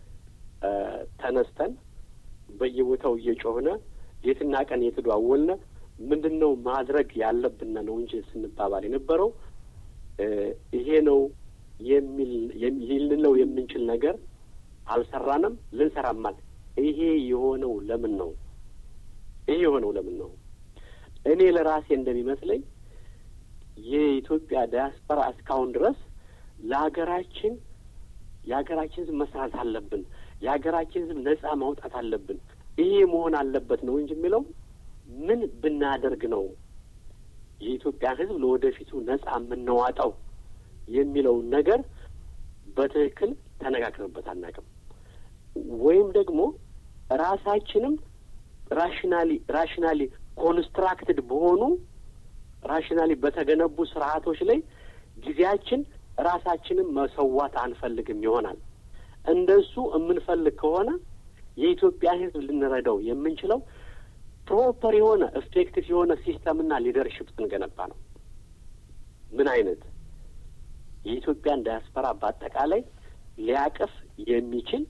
ተነስተን በየቦታው እየጮህነ ሌትና ቀን የተደዋወልነ ምንድን ነው ማድረግ ያለብን ነው እንጂ ስንባባል የነበረው ይሄ ነው የሚል ልንለው የምንችል ነገር አልሰራንም፣ ልንሰራማል። ይሄ የሆነው ለምን ነው? ይሄ የሆነው ለምን ነው? እኔ ለራሴ እንደሚመስለኝ የኢትዮጵያ ዲያስፖራ እስካሁን ድረስ ለሀገራችን የሀገራችን ሕዝብ መስራት አለብን፣ የሀገራችን ሕዝብ ነጻ ማውጣት አለብን፣ ይሄ መሆን አለበት ነው እንጂ የሚለው ምን ብናደርግ ነው የኢትዮጵያ ሕዝብ ለወደፊቱ ነጻ የምንዋጣው የሚለውን ነገር በትክክል ተነጋግረንበት አናውቅም። ወይም ደግሞ ራሳችንም ራሽናሊ ራሽናሊ ኮንስትራክትድ በሆኑ ራሽናሊ በተገነቡ ስርዓቶች ላይ ጊዜያችን ራሳችንን መሰዋት አንፈልግም ይሆናል። እንደሱ የምንፈልግ ከሆነ የኢትዮጵያ ሕዝብ ልንረዳው የምንችለው ፕሮፐር የሆነ ኤፌክቲቭ የሆነ ሲስተምና ሊደርሽፕ ስንገነባ ነው። ምን አይነት የኢትዮጵያን ዳያስፖራ በአጠቃላይ ሊያቅፍ የሚችል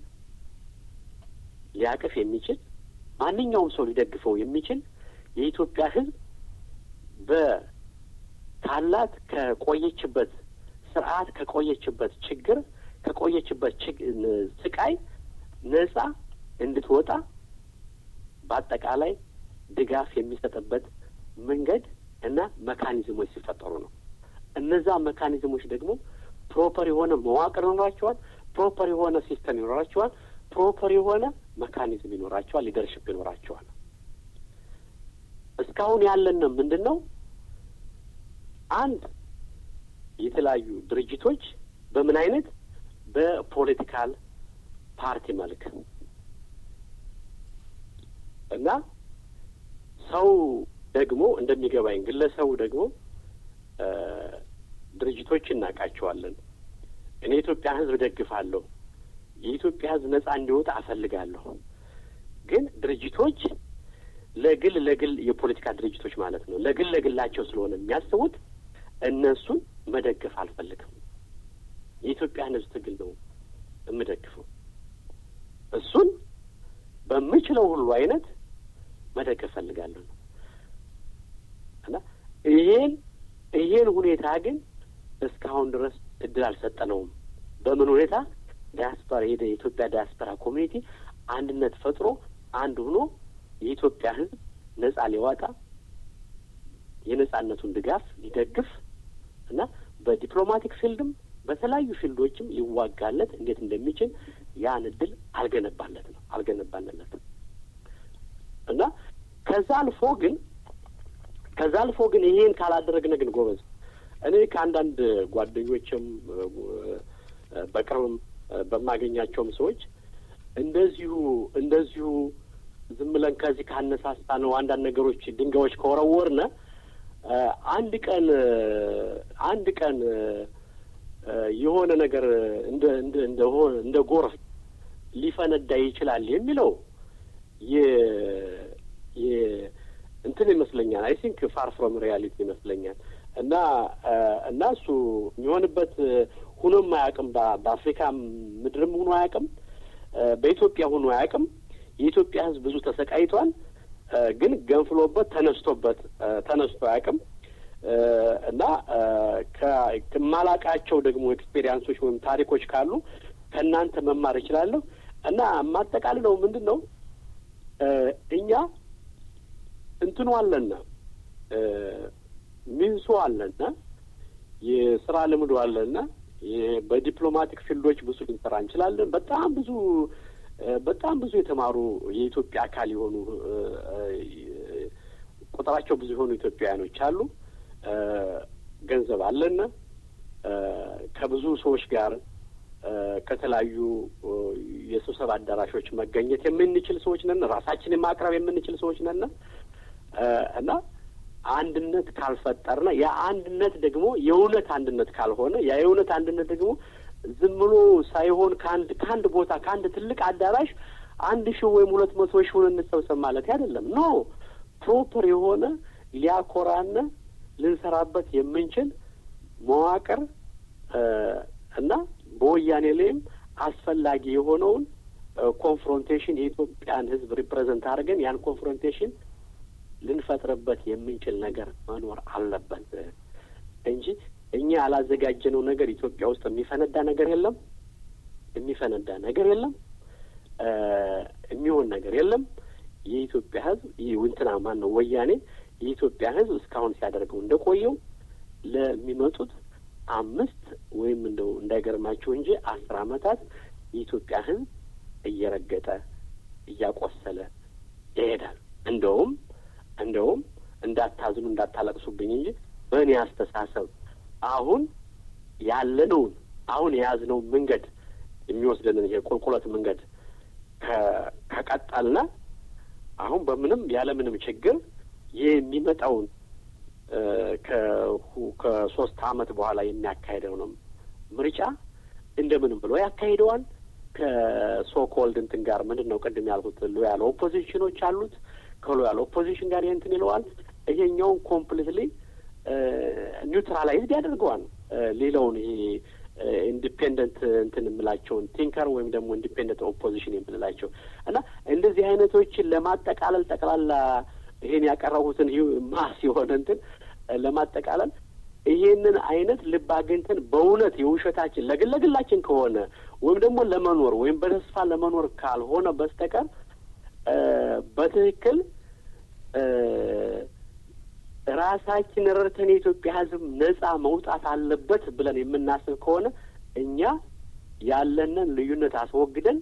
ሊያቅፍ የሚችል ማንኛውም ሰው ሊደግፈው የሚችል የኢትዮጵያ ሕዝብ በታላት ከቆየችበት ስርዓት ከቆየችበት ችግር ከቆየችበት ስቃይ ነጻ እንድትወጣ በአጠቃላይ ድጋፍ የሚሰጥበት መንገድ እና መካኒዝሞች ሲፈጠሩ ነው። እነዛ መካኒዝሞች ደግሞ ፕሮፐር የሆነ መዋቅር ይኖራቸዋል። ፕሮፐር የሆነ ሲስተም ይኖራቸዋል። ፕሮፐር የሆነ መካኒዝም ይኖራቸዋል። ሊደርሽፕ ይኖራቸዋል። እስካሁን ያለን ምንድን ነው? አንድ የተለያዩ ድርጅቶች በምን አይነት በፖለቲካል ፓርቲ መልክ እና ሰው ደግሞ እንደሚገባኝ ግለሰቡ ደግሞ ድርጅቶች እናውቃቸዋለን። እኔ የኢትዮጵያ ሕዝብ ደግፋለሁ፣ የኢትዮጵያ ሕዝብ ነጻ እንዲወጣ አፈልጋለሁ። ግን ድርጅቶች ለግል ለግል የፖለቲካ ድርጅቶች ማለት ነው ለግል ለግላቸው ስለሆነ የሚያስቡት እነሱን መደገፍ አልፈልግም። የኢትዮጵያን ሕዝብ ትግል ነው የምደግፈው። እሱን በምችለው ሁሉ አይነት መደገፍ ፈልጋለሁ ነው እና ይሄን ይሄን ሁኔታ ግን እስካሁን ድረስ እድል አልሰጠነውም። በምን ሁኔታ ዲያስፖራ ሄደ የኢትዮጵያ ዲያስፖራ ኮሚኒቲ አንድነት ፈጥሮ አንድ ሆኖ የኢትዮጵያ ሕዝብ ነጻ ሊዋጣ የነጻነቱን ድጋፍ ሊደግፍ እና በዲፕሎማቲክ ፊልድም በተለያዩ ፊልዶችም ሊዋጋለት እንዴት እንደሚችል ያን እድል አልገነባለት ነው አልገነባንለትም እና ከዛ አልፎ ግን ከዛ አልፎ ግን ይሄን ካላደረግነ ግን ጎበዝ እኔ ከአንዳንድ ጓደኞችም በቅርብም በማገኛቸውም ሰዎች እንደዚሁ እንደዚሁ ዝም ብለን ከዚህ ካነሳሳ ነው አንዳንድ ነገሮች ድንጋዮች ከወረወርነ አንድ ቀን አንድ ቀን የሆነ ነገር እንደ እንደ እንደ እንደ ጎርፍ ሊፈነዳ ይችላል የሚለው የ የ እንትን ይመስለኛል። አይ ቲንክ ፋር ፍሮም ሪያሊቲ ይመስለኛል። እና እና እሱ የሚሆንበት ሁኖም አያውቅም። በአፍሪካ ምድርም ሁኖ አያውቅም። በኢትዮጵያ ሁኖ አያውቅም። የኢትዮጵያ ሕዝብ ብዙ ተሰቃይቷል። ግን ገንፍሎበት ተነስቶበት ተነስቶ አያውቅም። እና ከማላቃቸው ደግሞ ኤክስፔሪንሶች ወይም ታሪኮች ካሉ ከእናንተ መማር እችላለሁ። እና የማጠቃልለው ምንድን ነው እኛ እንትኑ አለና ሚንሱ አለና የስራ ልምዱ አለና በዲፕሎማቲክ ፊልዶች ብዙ ልንሰራ እንችላለን። በጣም ብዙ በጣም ብዙ የተማሩ የኢትዮጵያ አካል የሆኑ ቁጥራቸው ብዙ የሆኑ ኢትዮጵያውያኖች አሉ። ገንዘብ አለና ከብዙ ሰዎች ጋር ከተለያዩ የስብሰባ አዳራሾች መገኘት የምንችል ሰዎች ነን። ራሳችንን ማቅረብ የምንችል ሰዎች ነን እና አንድነት ካልፈጠርነ ያ አንድነት ደግሞ የእውነት አንድነት ካልሆነ ያ የእውነት አንድነት ደግሞ ዝም ብሎ ሳይሆን ከአንድ ከአንድ ቦታ ከአንድ ትልቅ አዳራሽ አንድ ሺህ ወይም ሁለት መቶ ሺህ ሆነ እንሰብሰብ ማለት አይደለም። ኖ ፕሮፐር የሆነ ሊያኮራነ ልንሰራበት የምንችል መዋቅር እና በወያኔ ላይም አስፈላጊ የሆነውን ኮንፍሮንቴሽን የኢትዮጵያን ሕዝብ ሪፕሬዘንት አድርገን ያን ኮንፍሮንቴሽን ልንፈጥርበት የምንችል ነገር መኖር አለበት እንጂ እኛ ያላዘጋጀነው ነገር ኢትዮጵያ ውስጥ የሚፈነዳ ነገር የለም። የሚፈነዳ ነገር የለም። የሚሆን ነገር የለም። የኢትዮጵያ ሕዝብ እንትና ማን ነው ወያኔ የኢትዮጵያ ሕዝብ እስካሁን ሲያደርገው እንደቆየው ለሚመጡት አምስት ወይም እንደው እንዳይገርማችሁ እንጂ አስር ዓመታት የኢትዮጵያ ሕዝብ እየረገጠ እያቆሰለ ይሄዳል። እንደውም እንደውም እንዳታዝኑ እንዳታለቅሱብኝ እንጂ በእኔ አስተሳሰብ አሁን ያለነውን አሁን የያዝነውን መንገድ የሚወስደንን ይሄ ቁልቁለት መንገድ ከቀጠልነ አሁን በምንም ያለምንም ችግር ይህ የሚመጣውን ከሶስት አመት በኋላ የሚያካሄደው ነው ምርጫ እንደምንም ብሎ ያካሂደዋል። ከሶኮልድ እንትን ጋር ምንድን ነው ቅድም ያልኩት ሎያል ኦፖዚሽኖች አሉት። ከሎያል ኦፖዚሽን ጋር እንትን ይለዋል። ይሄኛውን ኮምፕሊትሊ ኒውትራላይዝድ ያደርገዋል። ሌላውን ይሄ ኢንዲፔንደንት እንትን የምላቸውን ቲንከር ወይም ደግሞ ኢንዲፔንደንት ኦፖዚሽን የምንላቸው እና እንደዚህ አይነቶችን ለማጠቃለል ጠቅላላ ይሄን ያቀረቡትን ማስ የሆነ እንትን ለማጠቃለል ይሄንን አይነት ልብ አግኝተን በእውነት የውሸታችን ለግል ለግላችን ከሆነ ወይም ደግሞ ለመኖር ወይም በተስፋ ለመኖር ካልሆነ በስተቀር በትክክል ራሳችን ረድተን የኢትዮጵያ ሕዝብ ነጻ መውጣት አለበት ብለን የምናስብ ከሆነ እኛ ያለንን ልዩነት አስወግደን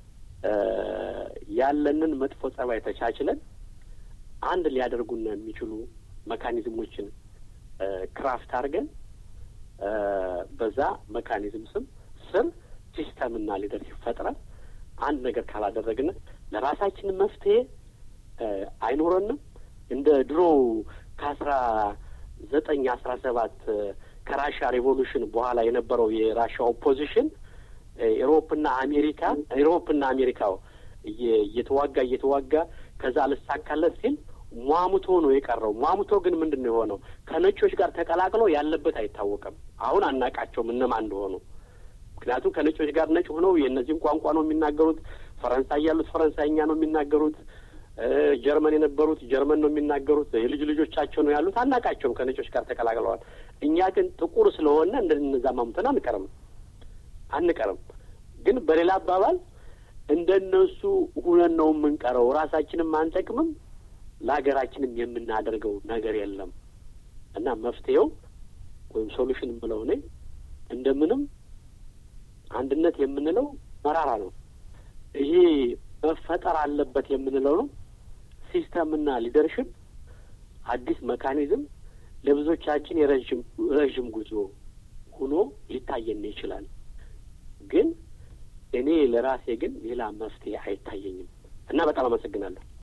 ያለንን መጥፎ ጸባይ ተቻችለን አንድ ሊያደርጉን የሚችሉ መካኒዝሞችን ክራፍት አድርገን በዛ መካኒዝም ስም ስር ሲስተምና ሊደርሽፕ ፈጥረን አንድ ነገር ካላደረግን ለራሳችን መፍትሄ አይኖረንም። እንደ ድሮ ከአስራ ዘጠኝ አስራ ሰባት ከራሻ ሬቮሉሽን በኋላ የነበረው የራሻ ኦፖዚሽን ኢሮፕና አሜሪካ ኢሮፕና አሜሪካው እየተዋጋ እየተዋጋ ከዛ ልሳካለት ሲል ሟሙቶ ነው የቀረው። ሟሙቶ ግን ምንድን ነው የሆነው? ከነጮች ጋር ተቀላቅሎ ያለበት አይታወቅም። አሁን አናቃቸውም እነማን እንደሆኑ። ምክንያቱም ከነጮች ጋር ነጭ ሆነው የእነዚህም ቋንቋ ነው የሚናገሩት። ፈረንሳይ ያሉት ፈረንሳይኛ ነው የሚናገሩት። ጀርመን የነበሩት ጀርመን ነው የሚናገሩት። የልጅ ልጆቻቸው ነው ያሉት። አናቃቸውም። ከነጮች ጋር ተቀላቅለዋል። እኛ ግን ጥቁር ስለሆነ እንደነዛ ማሙተን አንቀርም አንቀርም። ግን በሌላ አባባል እንደነሱ ሁነን ነው የምንቀረው። ራሳችንም አንጠቅምም፣ ለሀገራችንም የምናደርገው ነገር የለም እና መፍትሄው ወይም ሶሉሽን የምለው እኔ እንደምንም አንድነት የምንለው መራራ ነው። ይሄ መፈጠር አለበት የምንለው ነው። ሲስተምና ሊደርሽፕ አዲስ መካኒዝም ለብዙዎቻችን የረዥም ረዥም ጉዞ ሆኖ ሊታየን ይችላል። ግን እኔ ለራሴ ግን ሌላ መፍትሄ አይታየኝም እና በጣም አመሰግናለሁ።